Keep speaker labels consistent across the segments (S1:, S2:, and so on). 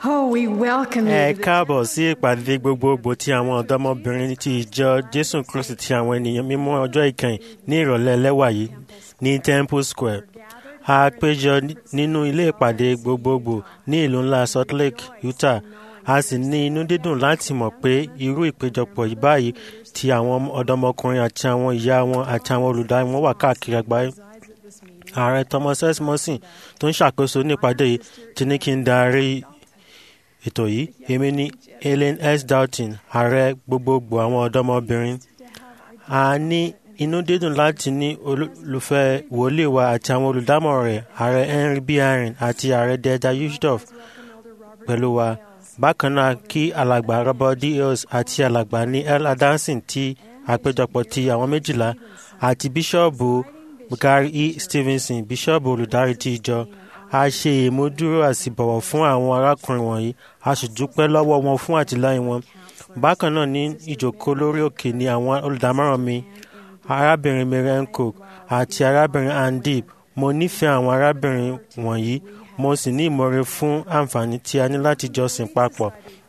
S1: Oh, we welcome you.
S2: ẹ
S1: to the
S2: káàbọ̀ sí ìpàdé gbogbogbò tí àwọn ọ̀dọ́mọbìnrin ti ìjọ jésù kristi ti àwọn ènìyàn mímọ́ ọjọ́ ìkẹyìn ní ìrọ̀lẹ́ lẹ́wà yìí ní temple square a péjọ ní- nínú ilé ìpàdé gbogbogbò ní ìlú ńlá salt lake utah a sì ní inú dídùn láti mọ̀ pé irú ìpéjọpọ̀ yìí báyìí ti àwọn ọ̀dọ́mọkùnrin àti àwọn ìyá wọn àti àwọn olùdarí wọn wà káàkiri àgbáyé ààrẹ thomas s morrison tó ń ṣàkóso ní ìpàdé yìí ti ní kí n darí ètò yìí èmi ni helen s dalton ààrẹ gbogbogbò àwọn ọ̀dọ́mọbìnrin a ní inú dídùn láti ní olùfẹ́ wòlíì wa àti àwọn olùdámọ̀ràn rẹ̀ ààrẹ henry b aaron àti ààrẹ deda yusuf pẹ̀lú wa bákan náà kí alàgbà robert d hills àti alàgbà ní el adansin ti àpéjọpọ̀ ti àwọn méjìlá àti bíṣọ́ọ̀bù gary e stevenson bíṣọ́ọ̀bù olùdarí ti ìjọ a ṣe ìmúdúró àsìbọ̀wọ̀ fún àwọn arákùnrin wọ̀nyí a sì dúpẹ́ lọ́wọ́ wọn fún àtìlẹ́yìn wọn bákan náà ní ìjòkó lórí òkè ni àwọn olùdámọ̀ràn mi arábìnrin miriam cook àti arábìnrin andip mo nífẹ̀ẹ́ àwọn arábìnrin wọ̀nyí mo sì ní ìmọ̀re fún àǹfààní tí a ní láti jọ́sìn papọ̀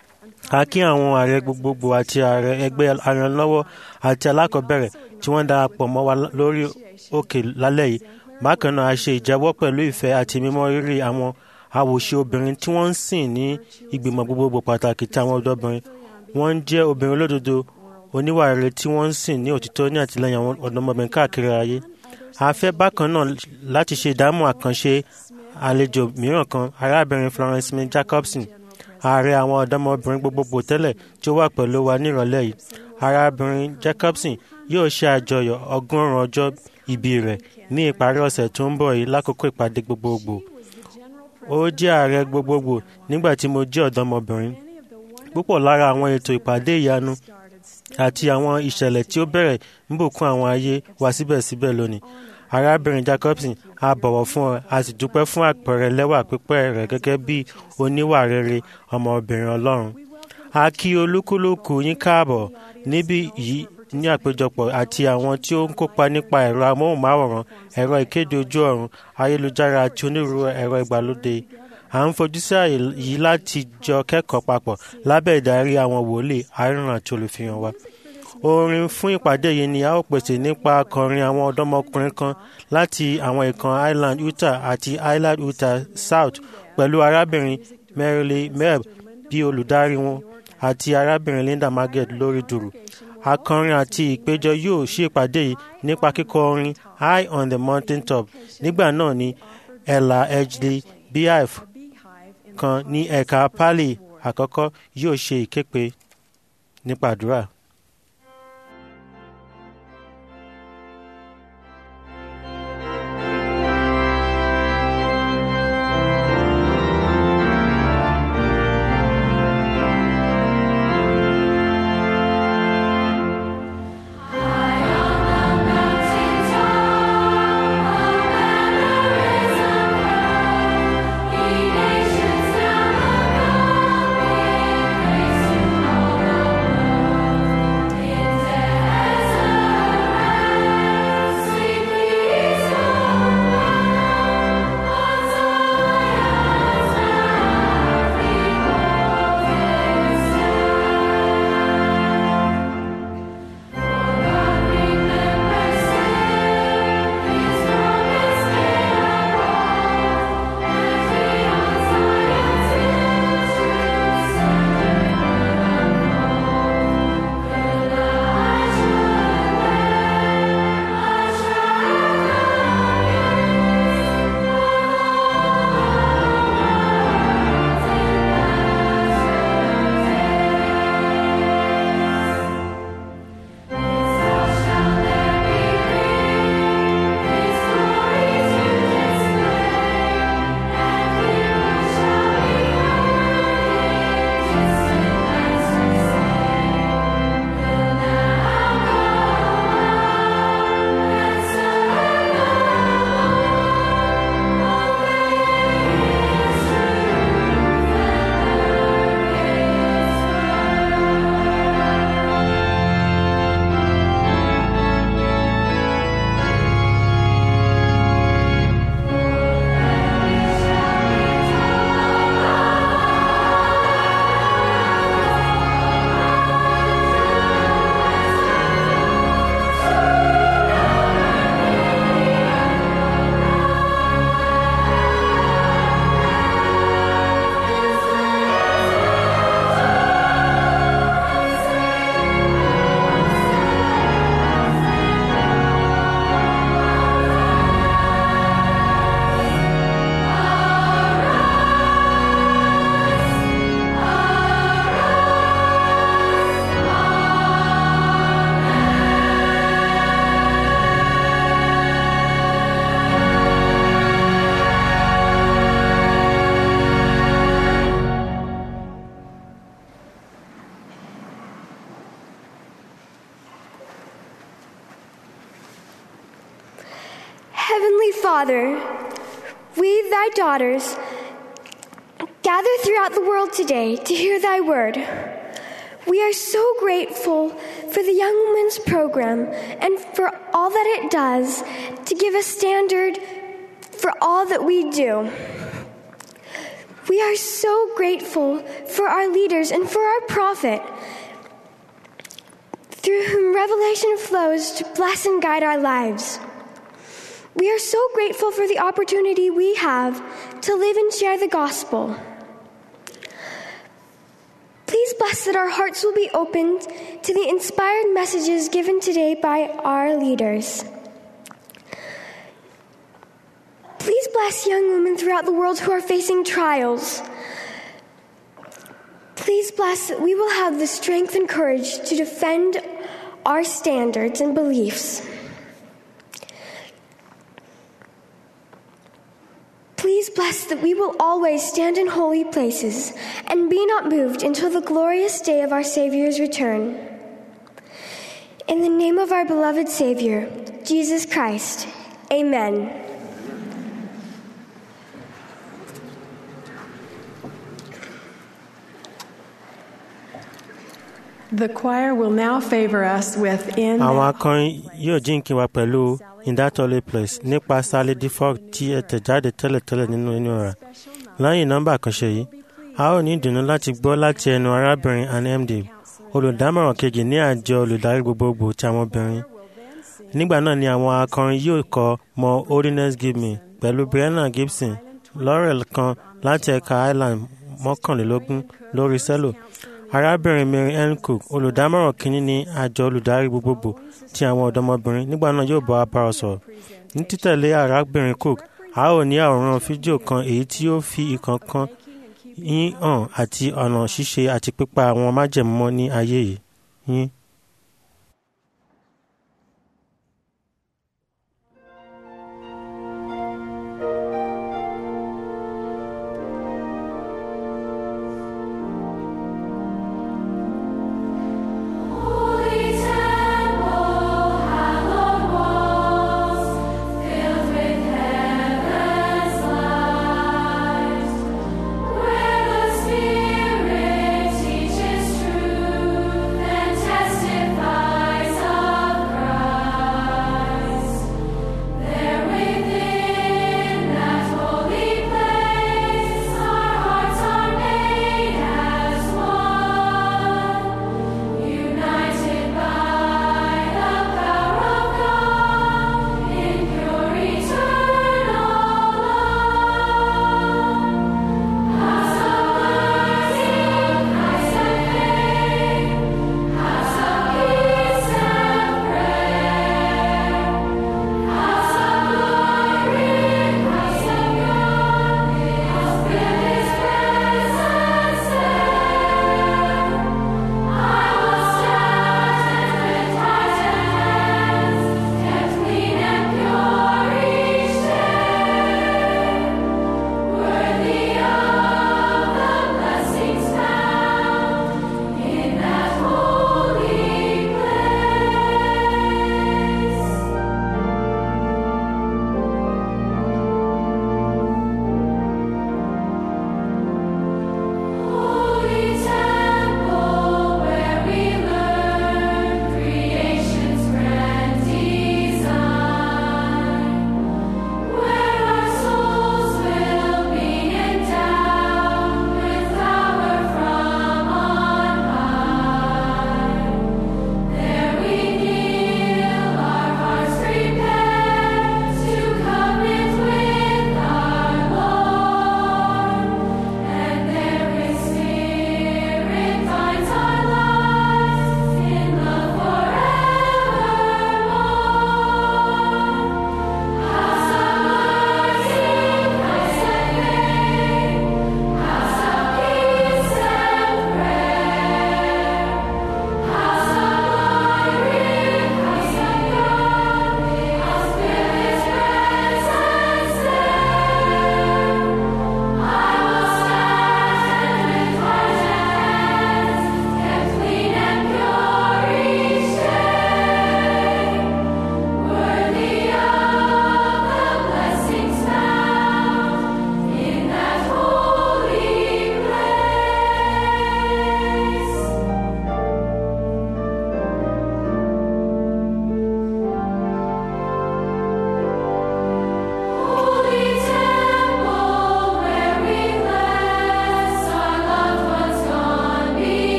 S2: a kí àwọn ààrẹ gbogbogbò àti ààrẹ ẹgbẹ́ aranlọ́wọ́ àti alákọ̀ọ́bẹ̀rẹ̀ tí wọ́n darapọ̀ mọ́ wa lórí òkè lálẹ́ yìí bákan náà a ṣe ìjẹ́wọ́ pẹ̀lú ìfẹ́ àti mímọ́ rírì àwọn àwòṣe obìnrin tí wọ́n ń sìn ní ìgbìmọ̀ gbogbogbò pàtàkì tí àwọn ọ̀dọ́bìnrin wọ́n ń jẹ́ obìnrin olódodo oníwà rere tí wọ́n ń sìn ní òtítọ́ ní àtìlẹ́yìn àwọn ọ̀dọ́mọbìnrin káàkiri ayé a fẹ́ bákan náà láti ṣe ìdámọ̀ àkànṣe àlejò mìíràn kan arábìnrin florence smith jacobson ààrẹ àwọn ọ̀dọ́mọbìnrin gbogbogbò tẹ́lẹ̀ tí ó wà pẹ̀lú wa nírọ̀lẹ́ yìí arábìnrin jacobson yóò ṣe àjọyọ̀ ọgọ́rùn-ún ọjọ́ ìbí rẹ̀ ní ìparí ọ̀sẹ̀ tó ń bọ̀ yìí lákòókò ìpàdé gbogbogbò ó jẹ́ ààrẹ gbogbogbò nígbà tí mo jẹ́ ọ̀dọ́mọbìnrin púpọ̀ lára àwọn ètò ìpàdé ìyanu àti àwọn ìṣẹ̀lẹ̀ tí ó bẹ̀rẹ̀ ń bùkún àwọn ayé wa síbẹ̀síbẹ̀ lónìí arábìnrin jacobson a bọ̀wọ̀ fún ọ a sì dúpẹ́ fún àpẹẹrẹ lẹ́wà pípẹ́ rẹ̀ gẹ́gẹ́ bí oníwà rere ọmọbìnrin ọlọ́run a kí olúkúlùkù yín káàbọ̀ níbí yìí ní àpéjọpọ̀ àti àwọn tí ó ń kópa nípa ẹ̀rọ amóhùnmáwòrán ẹ̀rọ ìkéde ojú ọ̀run ayélujára àti onírúurú ẹ̀rọ ìgbàlódé à ń fojú sí àyè yìí láti jọ kẹ́kọ̀ọ́ papọ̀ lábẹ́ ìdarí àwọn wòlíì àìrùn àti olùfihàn wa orin fún ìpàdé yìí ni a ó pèsè nípa akọrin àwọn ọ̀dọ́mọkùnrin kan láti àwọn ìkan island utah àti island utah south pẹ̀lú arábìnrin merrily meb bí olùdarí wọn àti arábìnrin linda margaret lórí dùrù akọrin àti ìpéjọ yóò ṣí ìpàdé yìí nípa kíkọ orin high on the mountain top nígbà náà ni ella edgley beehive kan ní ẹ̀ka pali àkọ́kọ́ yóò ṣe ìképe nípa àdúrà.
S3: Nations now
S1: Father, we, thy daughters, gather throughout the world today to hear thy word. We are so grateful for the Young Women's Program and for all that it does to give a standard for all that we do. We are so grateful for our leaders and for our prophet, through whom revelation flows to bless and guide our lives. We are so grateful for the opportunity we have to live and share the gospel. Please bless that our hearts will be opened to the inspired messages given today by our leaders. Please bless young women throughout the world who are facing trials. Please bless that we will have the strength and courage to defend our standards and beliefs. Please bless that we will always stand in holy places and be not moved until the glorious day of our Savior's return. In the name of our beloved Savior, Jesus Christ, amen.
S3: The choir will now favor us with In
S2: àwọn
S3: Thou
S2: akọrin yóò jíǹkí wa pẹ̀lú in that holy place nípa sally defoe tí ẹ tẹ̀ jáde tẹ́lẹ̀tẹ́lẹ̀ nínú inú rẹ̀ lẹ́yìn nọ́mbà àkànṣe yìí a ó ní ìdùnnú láti gbọ́ láti ẹnu arábìnrin ann md olùdámọ̀ràn kejì ní àjọ olùdarí gbogbogbò ti àwọn obìnrin nígbà náà ni àwọn akọrin yóò kọ mọ holiness give me pẹ̀lú brianna gibson laurel kan láti ẹ̀ka highland mọ́kànlélógún lórí cello arábìnrin mary ann cook olùdámọ̀ràn kínní ní àjọ olùdarí gbogbogbò ti àwọn ọ̀dọ́mọbìnrin nígbà náà yóò bá wa bá ọ sọ̀rọ̀ ní títẹ̀lé arábìnrin cook a ó ní àwòrán fídíò kan èyí tí ó fi ìkọ̀ọ̀kan yín hàn àti ọ̀nà ṣíṣe àti pípa àwọn májẹ̀mọ́ ní ayé yìí yín.
S4: Holy temple, hallowed walls, filled with heaven's light, where the Spirit teaches truth and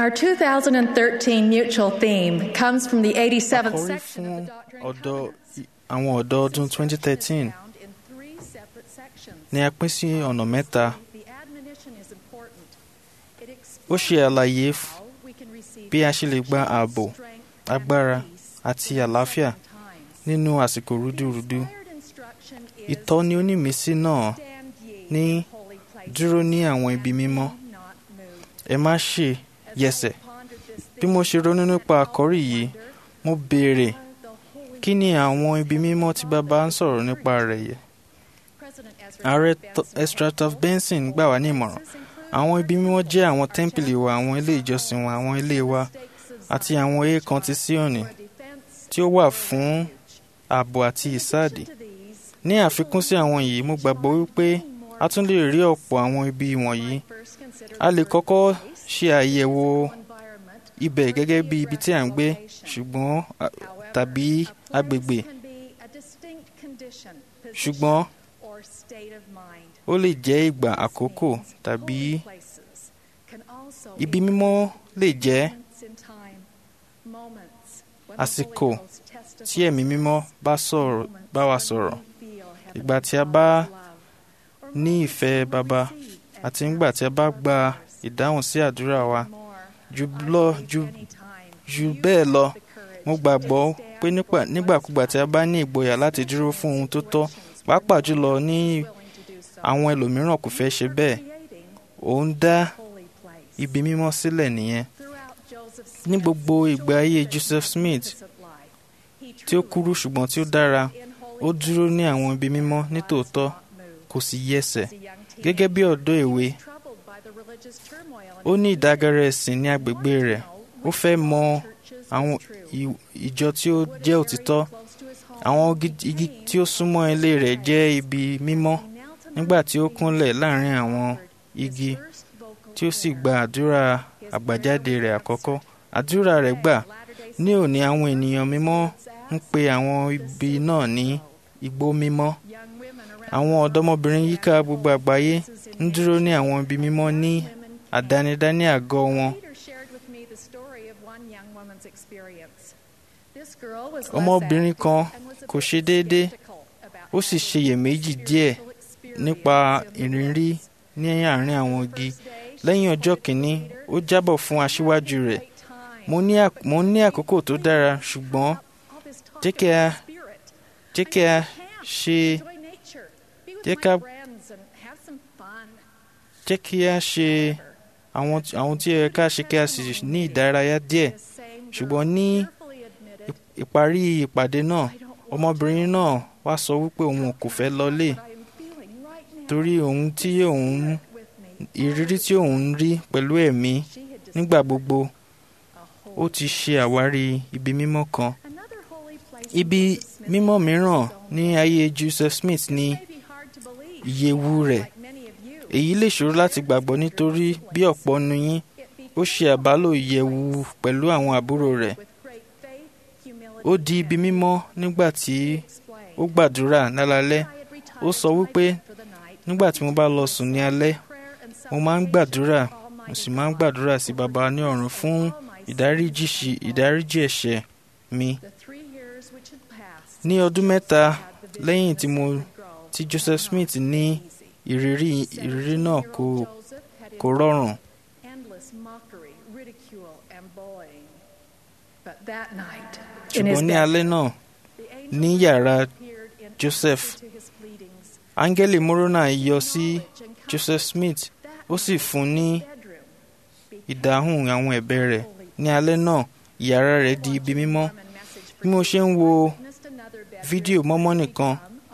S5: Our 2013 mutual theme comes from the 87th
S6: àkórí
S5: section
S6: fún
S5: of the Doctrine and
S6: ọ̀dọ́
S5: Covenants.
S6: àwọn ọ̀dọ́ ọdún 2013
S5: Found in three separate sections.
S6: ni a pín sí ọ̀nà mẹ́ta
S5: The admonition is important. It
S6: ó ṣe
S5: explains
S6: àlàyé f-
S5: how we can receive
S6: bí a ṣe lè gba ààbò
S5: strength,
S6: agbára
S5: and peace
S6: àti àlàáfíà
S5: times.
S6: nínú àsìkò rúdurùdu
S5: Inspired instruction is
S6: ìtọ́ni onímísí náà
S5: stand ye
S6: ní
S5: in holy places
S6: dúró ní àwọn ibi mímọ́
S5: and be not moved.
S6: ẹ má ṣe
S5: As
S6: yẹsẹ̀
S5: I pondered this
S6: bí mo ṣe ronú nípa àkọ́rí yìí mo béèrè kí ni àwọn ibi mímọ́ tí bàbá ń sọ̀rọ̀ nípa rẹ̀ yẹ ààrẹ T- Ezra Taft Benson gbà wá ní ìmọ̀ràn àwọn ibi mímọ́ jẹ́ àwọn tẹ́ḿpìlì wa àwọn ilé ìjọsìn wa àwọn ilé wa àti àwọn èèkàn ti Síónì tí ó wà fún ààbò àti ìsáàdì ní àfikún sí àwọn yìí mo gbàgbọ́ wípé a tún lè rí ọ̀pọ̀ àwọn ibi wọ̀nyí a lè kọ́kọ́ ṣe àyẹ̀wò ibẹ̀ gẹ́gẹ́ bí ibi tí à ń gbé ṣùgbọ́n a- tàbí agbègbè ṣùgbọ́n ó lè jẹ́ ìgbà àkókò tàbí ibi mímọ́ lè jẹ́ àsìkò tí ẹ̀mí mímọ́ bá sọ̀rọ̀ bá wa sọ̀rọ̀ ìgbà tí a bá ní ìfẹ́ baba àti nígbà tí a bá gba ìdáhùn sí àdúrà wa jù lọ jù jù bẹ́ẹ̀ lọ mo gbàgbọ́ pé nípa- nígbàkúgbà tí a bá ní ìgboyà láti dúró fún ohun tó tọ́ pàápàá jùlọ ní àwọn ẹlòmíràn kò fẹ́ ṣe bẹ́ẹ̀ ó ń dá ibi mímọ́ sílẹ̀ nìyẹn ní gbogbo ìgbé ayé Joseph Smith tí ó kúrú ṣùgbọ́n tí ó dára ó dúró ní àwọn ibi mímọ́ nítòótọ́ kò sì yẹsẹ̀ gẹ́gẹ́ bí ọ̀dọ́ èwe ó ní ìdágẹ́rẹ́ ẹ̀sìn ní agbègbè rẹ̀ ó fẹ́ mọ àwọn ì- ìjọ tí ó jẹ́ òtítọ́ àwọn igi- igi tí ó súnmọ́ ilé rẹ̀ jẹ́ ibi mímọ́ nígbà tí ó kúnlẹ̀ láàrin àwọn igi tí ó sì gba àdúrà àgbàjáde rẹ̀ àkọ́kọ́ àdúrà rẹ̀ gbà ní òní àwọn ènìyàn mímọ́ ń pe àwọn ibi náà ní igbó mímọ́ àwọn ọ̀dọ́mọbìnrin yíká gbogbo àgbáyé ń dúró ní àwọn ibi mímọ́ ní àdánidá ní àgọ́ wọn
S5: ọmọbìnrin kan kò ṣe déédé
S6: ó sì ṣeyèméjì díẹ̀ nípa ìrírí ní àárín àwọn igi lẹ́yìn ọjọ́ kìíní ó jábọ̀ fún aṣíwájú rẹ̀ mo ní àk- mo ní àkókò tó dára ṣùgbọ́n jẹ́ kí a jẹ́ kí a ṣe jẹ́ ká jẹ́ kí a ṣe àwọn àwọn tí ó yẹ ká ṣe kí a sì ní ìdárayá díẹ̀ ṣùgbọ́n ní ì- ìparí ìpàdé náà ọmọbìnrin náà wá sọ wípé òun kò fẹ́ lọlé torí ohun tí òun ìrírí tí òun ń rí pẹ̀lú ẹ̀mí nígbà gbogbo ó ti ṣe àwárí ibi mímọ́ kan ibi mímọ́ mìíràn ní ayé Joseph Smith ní ìyẹ̀wù rẹ̀ èyí lè ṣòro láti gbàgbọ́ nítorí bí ọ̀pọ̀ nu yín ó ṣe àbálò ìyẹ̀wù pẹ̀lú àwọn àbúrò rẹ̀ ó di ibi mímọ́ nígbà tí ó gbàdúrà lálálẹ́ ó sọ wípé nígbà tí mo bá lọ sùn ní alẹ́ mo máa ń gbàdúrà mo sì máa ń gbàdúrà sí baba ní ọ̀run fún ìdáríjì sí- ìdáríjì ẹ̀ṣẹ̀ mi ní ọdún mẹ́ta lẹ́yìn tí mo tí Joseph Smith ní ìrírí ìrírí náà kò kò rọrùn ṣùgbọ́n ní alẹ́ náà ní yàrá Joseph áńgẹ́lì Moroni yọ sí Joseph Smith ó sì fún ní ìdáhùn àwọn ẹ̀bẹ̀ rẹ̀ ní alẹ́ náà yàrá rẹ̀ di ibi mímọ́ bí mo ṣe ń wo fídíò mọ́mọ́ nìkan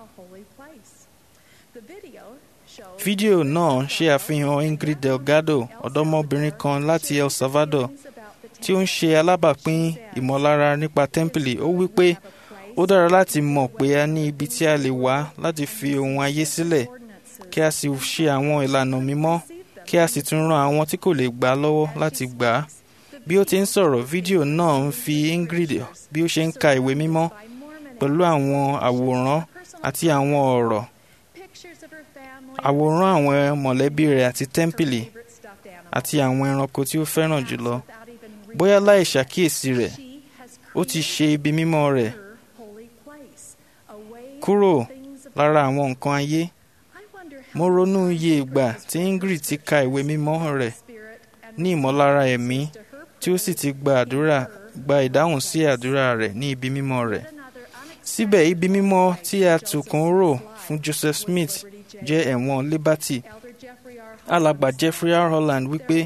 S6: fídíò náà ṣe àfihàn Ingrid Delgado ọ̀dọ́mọbìnrin kan láti El Salvador tí ó ń ṣe alábàápín ìmọ̀lára nípa tẹ́ḿpìlì ó wí pé ó dára láti mọ̀ pé a ní ibi tí a lè wá láti fi ohun ayé sílẹ̀ kí a sì ṣe àwọn ìlànà mímọ́ kí a sì tún ran àwọn tí kò lè gbà á lọ́wọ́ láti gbà á bí ó ti ń sọ̀rọ̀ fídíò náà ń fi Ingrid bí ó ṣe ń ka ìwé mímọ́ pẹ̀lú àwọn àwòrán àti àwọn ọ̀rọ̀ àwòrán àwọn mọ̀lẹ́bí rẹ̀ àti tẹ́ḿpìlì àti àwọn ẹranko tí ó fẹ́ràn jùlọ bóyá láì ṣàkíyèsí rẹ̀ ó ti ṣe ibi mímọ́ rẹ̀ kúrò lára àwọn nǹkan ayé mo ronú iye ìgbà tí ingrid ti ka ìwé mímọ́ rẹ̀ ní ìmọ̀lára ẹ̀mí tí ó sì ti gba àdúrà gba ìdáhùn sí àdúrà rẹ̀ ní ibi mímọ́ rẹ̀ síbẹ̀ ibi mímọ́ tí a tùkún rò fún joseph smith jẹ́ ẹ̀wọ̀n liberty alàgbà jeffrey r holland wípé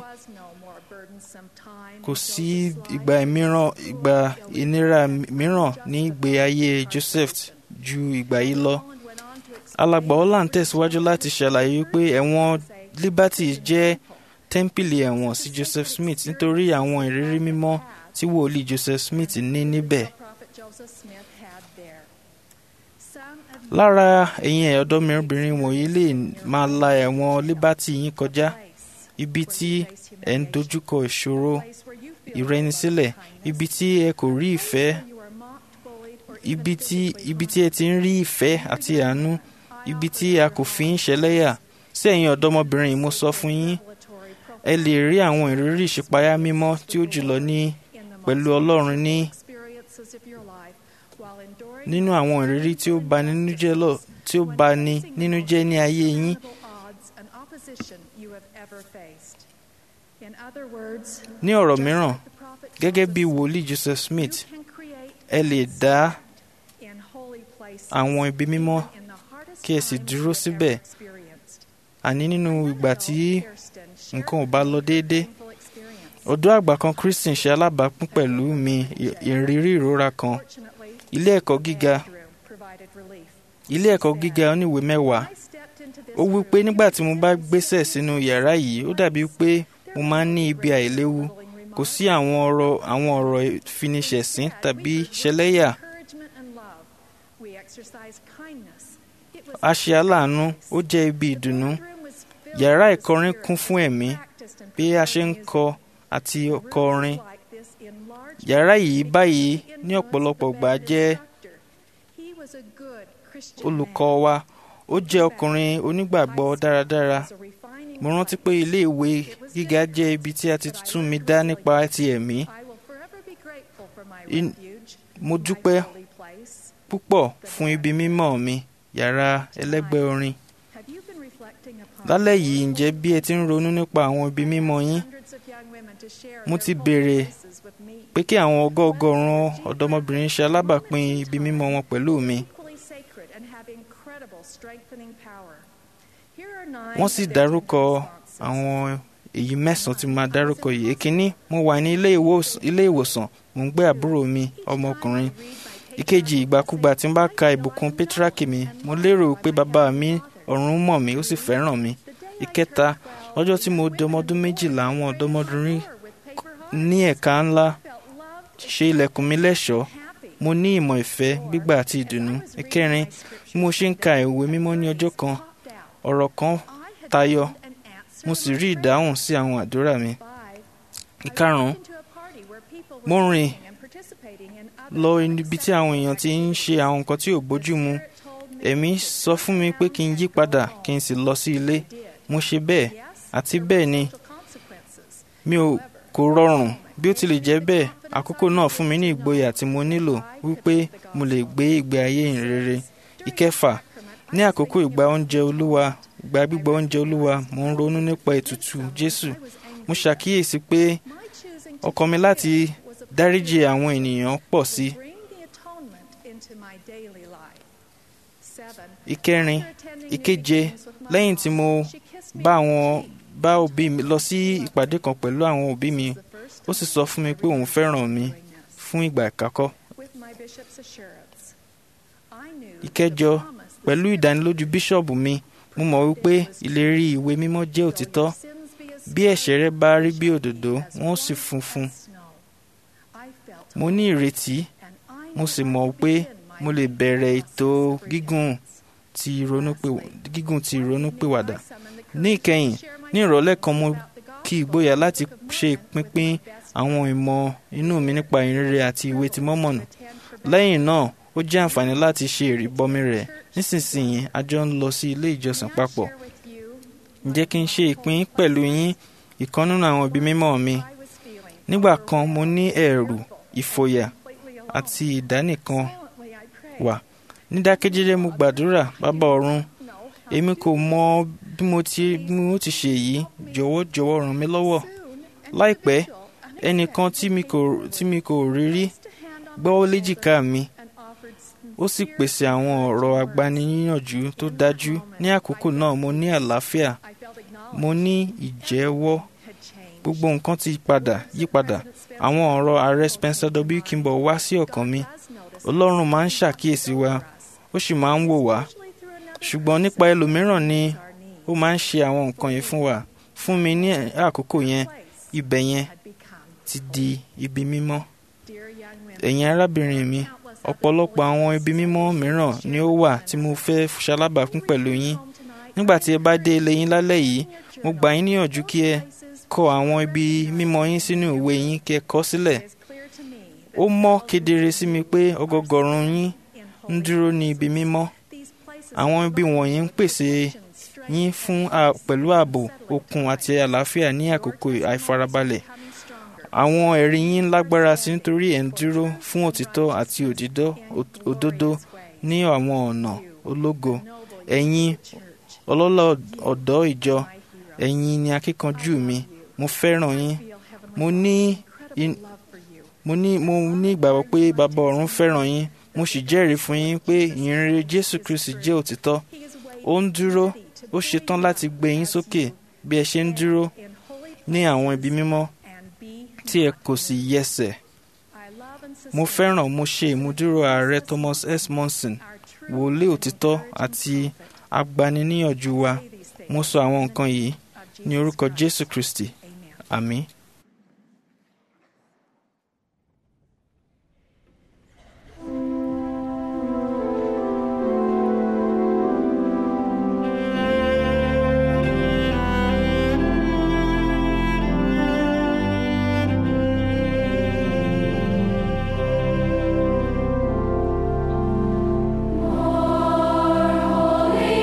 S6: kò sí ìgbà mìíràn ìgbà ìnira mìíràn ní ìgbé ayé joseph ju ìgbà yìí lọ alàgbà holland tẹ̀síwájú láti ṣàlàyé wípé ẹ̀wọ̀n liberty jẹ́ tẹ́ḿpìlì ẹ̀wọ̀n sí joseph smith nítorí àwọn ìrírí mímọ́ tí wòlíì joseph smith ní níbẹ̀ lára ẹ̀yin ọ̀dọ́mọbìnrin wọ̀nyí lè máa la ẹ̀wọ̀n liberty yín kọjá ibi tí ẹ̀ ń dojúkọ ìṣòro ìrẹnisílẹ̀ ibi tí ẹ kò rí ìfẹ́ ibi tí ibi tí ẹ ti ń rí ìfẹ́ àti àánú ibi tí a kò fi ń ṣẹlẹ́yà sí ẹ̀yin ọ̀dọ́mọbìnrin yìí mo sọ fún yín ẹ lè rí àwọn ìrírí ìṣípayá mímọ́ tí ó jùlọ ní pẹ̀lú ọlọ́run ní nínú àwọn ìrírí tí ó bani nínú jẹ́ lọ tí ó bani nínú jẹ́ ní ayé yín ní ọ̀rọ̀ mìíràn gẹ́gẹ́ bí wòlíì joseph smith ẹ lè dá àwọn ibi mímọ́ kí ẹ sì dúró síbẹ̀ àní nínú ìgbà tí nǹkan ò bá lọ déédé ọ̀dọ́ àgbà kan christian ṣe alábàápín pẹ̀lú mi ìrírí ìrora kan ilé ẹ̀kọ́ gíga ilé ẹ̀kọ́ gíga oníwèé mẹ́wàá ó wí pé nígbà tí mo bá gbésẹ̀ sínú yàrá yìí ó dàbí pé mo máa ń ní ibi àìléwu kò sí àwọn ọ̀rọ̀ àwọn ọ̀rọ̀ ìfiniṣẹ̀sín tàbí ṣẹlẹ́yà a ṣe aláàánú ó jẹ́ ibi ìdùnnú yàrá ìkọrin kún fún ẹ̀mí bí a ṣe ń kọ àti kọrin yàrá yìí báyìí ní ọ̀pọ̀lọpọ̀ gbà jẹ́ olùkọ́ wa ó jẹ́ ọkùnrin onígbàgbọ́ dáradára mo rántí pé ilé ìwé gíga jẹ́ ibi tí a ti tún mi dá nípa ti ẹ̀mí mo dúpẹ́ púpọ̀ fún ibi mímọ́ mi yàrá ẹlẹ́gbẹ́ orin lálẹ́ yìí ǹjẹ́ bí ẹ ti ń ronú nípa àwọn ibi mímọ́ yín mo ti béèrè pé kí àwọn ọgọ́ọgọ́rùn ọ̀dọ́mọbìnrin ṣe alábàápín ibi mímọ́ wọn pẹ̀lú mi wọ́n sì dárúkọ àwọn èyí mẹ́sàn-án tí mo máa dárúkọ yìí èkínní mo wà ní ilé ìwòsàn mo ń gbé àbúrò mi ọmọkùnrin ìkejì ìgbàkúgbà tí n bá ka ìbùkún pétrákì mi mo lérò pé bàbá mi ọ̀run mọ̀ mí ó sì fẹ́ràn mi ìkẹta lọ́jọ́ tí mo di ọmọdún méjìlá àwọn ọ̀dọ́mọdúnrín ní ẹ̀ka ńlá ṣe ilẹ̀kùn mi lẹ́ṣọ̀ọ́ mo ní ìmọ̀ ìfẹ́ gbígbà àti ìdùnnú ìkẹrin bí mo ṣe ń ka ìwé mímọ́ ní ọjọ́ kan ọ̀rọ̀ kan tayọ mo sì rí ìdáhùn sí àwọn àdúrà mi ìkarùn-ún mo rìn lọ ibi tí àwọn èèyàn ti ń ṣe àwọn nǹkan tí ò bójú mu ẹ̀mí sọ fún mi pé kí n yí padà kí n sì lọ sí ilé mo ṣe bẹ́ẹ̀ àti bẹ́ẹ̀ ni mi ò kò rọrùn bí ó tilẹ̀ jẹ́ bẹ́ẹ̀ àkókò náà fún mi ní ìgboyà tí mo nílò wípé mo lè gbé ìgbé ayé ìrere ìkẹfà ní àkókò ìgbà oúnjẹ olúwa ìgbà gbígbà oúnjẹ olúwa mo ń ronú nípa ètùtù jésù mo ṣàkíyèsí pé ọkàn mi láti dáríjì àwọn ènìyàn pọ̀ sí i ìkẹrin ìkeje lẹ́yìn tí mo bá àwọn bá òbí mi lọ sí ìpàdé kan pẹ̀lú àwọn òbí mi ó sì sọ fún mi pé òun fẹ́ràn mi fún ìgbà ìkákọ́. ìkẹjọ pẹ̀lú ìdánilójú bíṣọ̀bù mi mo mọ̀ wípé ìlérí ìwé mímọ́ jẹ́ òtítọ́ bí ẹ̀ṣẹ̀ rẹ bá rí bí òdòdó wọn ó sì funfun. mo ní ìrètí mo sì mọ̀ pé mo lè bẹ̀rẹ̀ ètò gígùn ti gígùn ti ìrònúpìwàdà. ní ìkẹyìn ní ìrọ̀lẹ́ kan mo kí ìgboyà láti ṣe ìpínpín àwọn ìmọ̀ inú mi nípa ìrere àti ìwé ti mọ́mọ̀nù. lẹ́yìn náà ó jẹ́ àǹfààní láti ṣe ìrìbọmi rẹ̀ nísinsìnyí a jọ ń lọ sí ilé ìjọsìn papọ̀. ǹjẹ́ kí n ṣe ìpín pẹ̀lú yín ìkan nínú àwọn ibi mímọ́ mi nígbà kan mo ní ẹ̀rù ìfòyà àti ìdánìkan wà nídákẹ́jẹ́jẹ́ mo gbàdúrà bàbá ọ̀run èmi kò mọ bí mo ti bí mo ti ṣe yìí jọ̀wọ́ jọ̀wọ́ ràn mí lọ́wọ́ láìpẹ́ ẹnìkan tí mi kò tí mi kò rí rí gbọ́wọ́ léjìká mi ó sì pèsè àwọn ọ̀rọ̀ agbaniníyànjú tó dájú ní àkókò náà mo ní àlàáfíà mo ní ìjẹ́wọ́ gbogbo nǹkan ti padà yí padà àwọn ọ̀rọ̀ ààrẹ Spencer W. Kimball wá sí ọkàn mi Ọlọ́run máa ń ṣàkíyèsí wa ó sì máa ń wò wá ṣùgbọ́n nípa ẹlòmíràn ni ó máa ń ṣe àwọn nǹkan yìí fún wa fún mi ní àkókò yẹn ibẹ̀ yẹn ti di ibi mímọ́ ẹ̀yin arábìnrin mi ọ̀pọ̀lọpọ̀ àwọn ibi mímọ́ mìíràn ni ó wà tí mo fẹ́ ṣalábàápín pẹ̀lú yín nígbà tí ẹ bá dé ilé yín lálẹ́ yìí mo gbà yín níyànjú kí ẹ kọ àwọn ibi mímọ́ yín sínú ìwé yín kí ẹ kọ sílẹ̀ ó mọ́ kedere sí mi pé ọgọgọrùn yín ń dúró ní ibi mímọ́ àwọn ibi wọ̀nyí ń pèsè yín fún a- pẹ̀lú ààbò okun àti àlàáfíà ní àkókò àìfarabalẹ̀ àwọn ẹ̀rí yín lágbára sí nítorí ẹ̀ ń dúró fún òtítọ́ àti òdìdọ́ ò- òdodo ní àwọn ọ̀nà ológo ẹ̀yin ọlọ́lá ọ̀dọ́ ìjọ ẹ̀yin ni akíkanjú mi mo fẹ́ràn yín mo ní in- mo ní mo ní ìgbàgbọ́ pé bàbá ọ̀run fẹ́ràn yín mo sì jẹ́rìí fún yín pé ìyìnrere Jésù Kristi jẹ́ òtítọ́ ó ń dúró ó ṣetán láti gbé yín sókè bí ẹ ṣe ń dúró ní àwọn ibi mímọ́ tí ẹ kò sì yẹsẹ̀ mo fẹ́ràn mo ṣe ìmúdúró ààrẹ Thomas S. Monson wòlíì òtítọ́ àti agbaniníyànjú wa mo sọ àwọn nǹkan yìí ní orúkọ Jésù Kristi àmín.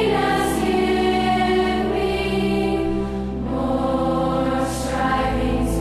S4: Holiness give me more striving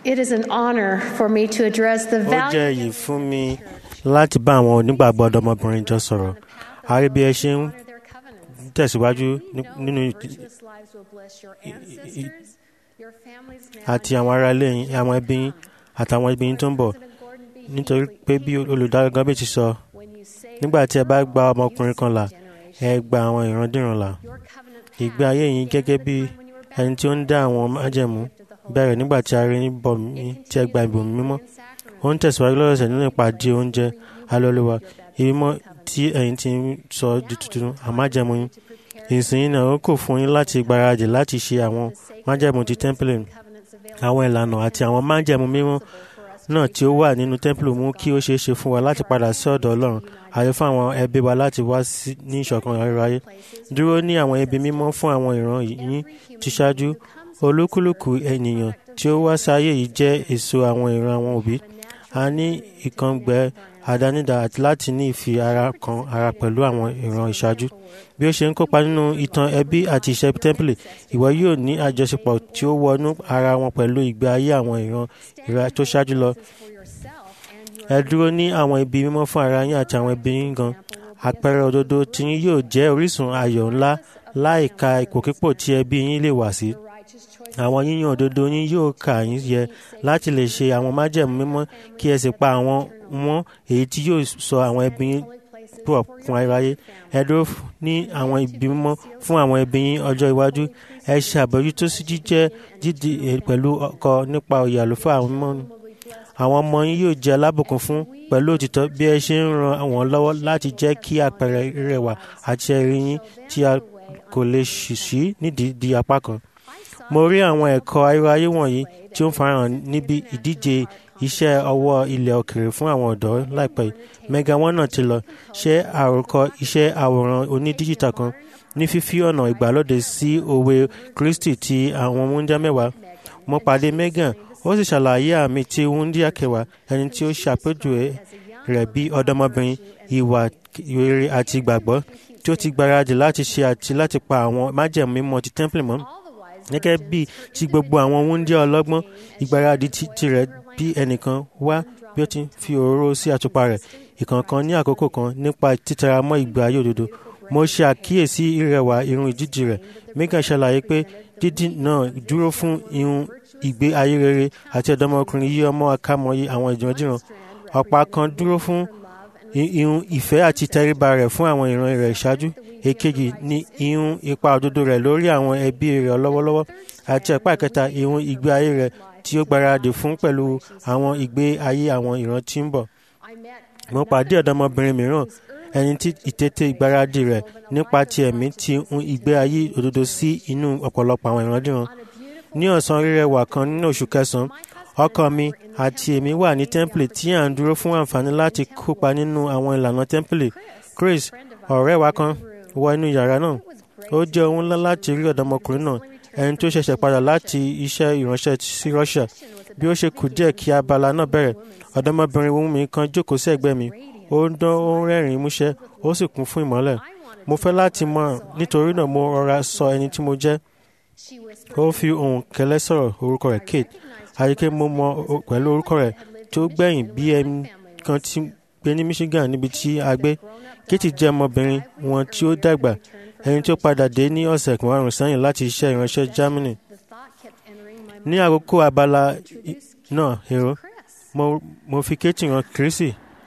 S3: It is an honor for me to address the
S2: ó jẹ́
S3: value
S2: èyí fún mi láti bá àwọn onígbàgbọ́ ọ̀dọ́mọbìnrin jọ sọ̀rọ̀ a rí bí ẹ ṣe ń tẹ̀síwájú ní- nínú àti àwọn ará ilé yín àwọn ẹbí yín àtàwọn ẹbí yín tó ń bọ̀ nítorí pé bí olùdarí gọ́bẹ̀ ti sọ nígbà tí ẹ bá gba ọmọkùnrin kan là ẹ gba àwọn ìrandíran là ìgbé ayé yín gẹ́gẹ́ bí ẹni tí ó ń dá àwọn májẹ̀mú bẹ̀rẹ̀ nígbà tí a rí yín bọ̀ mí tí ẹ gba ìbòmí mímọ́ ó ń tẹ̀síwájú lọ́sẹ̀ nínú ìpàdé oúnjẹ alólùwà ìbímọ́ tí ẹ̀yin ti ń sọ di tuntun àmájẹ̀mú yín ìsìn náà ó kò fún yín láti gbáradì láti ṣe àwọn májẹ̀mú ti tẹ́ḿpìlì àwọn ìlànà àti àwọn májẹ̀mú mímọ́ náà tí ó wà nínú tẹ́ḿpìlì mú kí ó ṣeé ṣe fún wa láti padà sí ọ̀dọ̀ ọlọ́run àti fún àwọn ẹbí wa láti wá sí- ní ìṣọ̀kan ayérayé dúró ní àwọn ibi mímọ́ fún àwọn ìran yín ti ṣáájú olúkúlùkù ènìyàn tí ó wá sáyé yìí jẹ́ èso àwọn ìran àwọn òbí a ní ìkàngbẹ àdánidá àti láti ní ìfi ara kan ara pẹ̀lú àwọn ìran ìṣáájú bí ó ṣe ń kópa nínú ìtàn ẹbí àti iṣẹ́ tẹ́ḿpìlì ìwọ yóò ní àjọṣepọ̀ tí ó wọnú ara wọn pẹ̀lú ìgbé ayé àwọn ìran ìran tó ṣáájú lọ ẹ dúró ní àwọn ibi mímọ́ fún ara yín àti àwọn ẹbí yín gan àpẹẹrẹ òdodo tí yín yóò jẹ́ orísun ayọ̀ ńlá láìka ipòkípò tí ẹbí yín lè wà sí àwọn yíyan òdodo yín yóò kà yín yẹ láti lè ṣe àwọn májẹ̀mú mímọ́ kí ẹ sì pa àwọn mọ́ èyí tí yóò sọ àwọn ẹbí yín pọ̀ fún aráyé ẹ dúró f- ní àwọn ibi mímọ́ fún àwọn ẹbí yín ọjọ́ iwájú ẹ ṣe àbójútó sí jíjẹ́ dídì eh, pẹ̀lú ọkọ nípa òye àlùfáà àwọn mímọ́ àwọn ọmọ yín yóò jẹ́ alábùkún fún pẹ̀lú òtítọ́ bí ẹ ṣe ń ran àwọn lọ́wọ́ láti jẹ́ kí àpẹẹrẹ rẹwà àti ẹ̀rí yín tí a kò lè ṣì sí nídìí di apá kan. mo rí àwọn ẹ̀kọ́ ayérayé wọ̀nyí tí ó ń farahàn níbi ìdíje iṣẹ́ ọwọ́ ilẹ̀ òkèèrè fún àwọn ọ̀dọ́ láìpẹ́ yìí mega one náà ti lọ ṣe àròkọ iṣẹ́ àwòrán onídíjítà kan ní fífi ọ̀nà ìgbàlódé sí òwe kristi ti àwọn wúńdíá mẹ́wàá mo pàdé megan ó sì ṣàlàyé àmì tí wúńdíá kẹwàá ẹni tí ó ṣàpèjúwe rẹ̀ bí ọ̀dọ́mọbìnrin ìwà rere àti ìgbàgbọ́ tí ó ti gbáradì láti ṣe àti láti pa àwọn májẹ̀mú mímọ́ ti tẹ́ḿpìlì mọ́ gẹ́gẹ́ bí ti gbogbo àwọn wúńdíá ọlọ́gbọ́n ìgbáradì ti tirẹ̀ bí ẹnìkan wá bí ó ti ń fi òróró sí àtùpà rẹ̀ ìkọ̀ọ̀kan ní àkókò kan nípa títẹra mọ́ ìgbé ayé òdodo mo ṣe àkíyèsí ìrẹwà irun ìdíje rẹ̀ megan ṣàlàyé pé dídì náà dúró fún irun ìgbé ayé rere àti ọ̀dọ́mọkùnrin yí ọmọ akámọyé àwọn ìdìrandíran ọ̀pá kan dúró fún i- irun ìfẹ́ àti tẹríba rẹ̀ fún àwọn ìran rẹ̀ ìṣáájú èkejì ni irun ipa òdodo rẹ̀ lórí àwọn ẹbí rẹ̀ lọ́wọ́lọ́wọ́ àti ẹ̀pá ìkẹta irun ìgbé ayé rẹ̀ tí ó gbáradì fún pẹ̀lú àwọn ìgbé ayé àwọn ìran tí ń bọ̀ mo pàdé ọ̀dọ́mọbìnrin mìíràn ẹni tí ìtètè ìgbáradì rẹ̀ nípa ti ẹ̀mí ti ń ìgbé ayé òdodo sí inú ọ̀pọ̀lọpọ̀ àwọn ìrandíran ní ọ̀sán rírẹwà kan nínú oṣù kẹsàn-án ọkọ mi àti èmi wà ní tẹ́ḿpìlì tí à ń dúró fún àǹfààní láti kópa nínú àwọn ìlànà tẹ́ḿpìlì chris ọ̀rẹ́ wa kan wọ inú yàrá náà ó jẹ́ ohun ńlá láti rí ọ̀dọ́mọkùnrin náà ẹni tó ṣẹ̀ṣẹ̀ padà láti iṣẹ́ ìránṣẹ́ sí russia bí ó ṣe kù díẹ̀ kí abala náà bẹ̀rẹ̀ ọ̀dọ́mọbìnrin wúmi kan jókòó sí ẹ̀gbẹ́ mi ó ń dán ó ń rẹ́rìn-ín músẹ́ ó sì kún fún ìmọ́lẹ̀ mo fẹ́ láti mọ̀ nítorí náà mo rọra sọ ẹni tí mo jẹ́ ó fi ohùn kẹlẹ́ sọ̀rọ̀ orúkọ rẹ̀ kate àyíké mo mọ o- pẹ̀lú orúkọ rẹ̀ tó gbẹ̀yìn bí ẹni kan tí gbé ní michigan níbi tí a gbé kate jẹ́ ọmọbìnrin wọn tí ó dàgbà ẹni tó padà dé ní ọ̀sẹ̀ márùn-ún sẹ́yìn láti iṣẹ́ ìránṣẹ́ germany ní àkókò abala i- náà èrò mo, mo fi kate hàn kírísì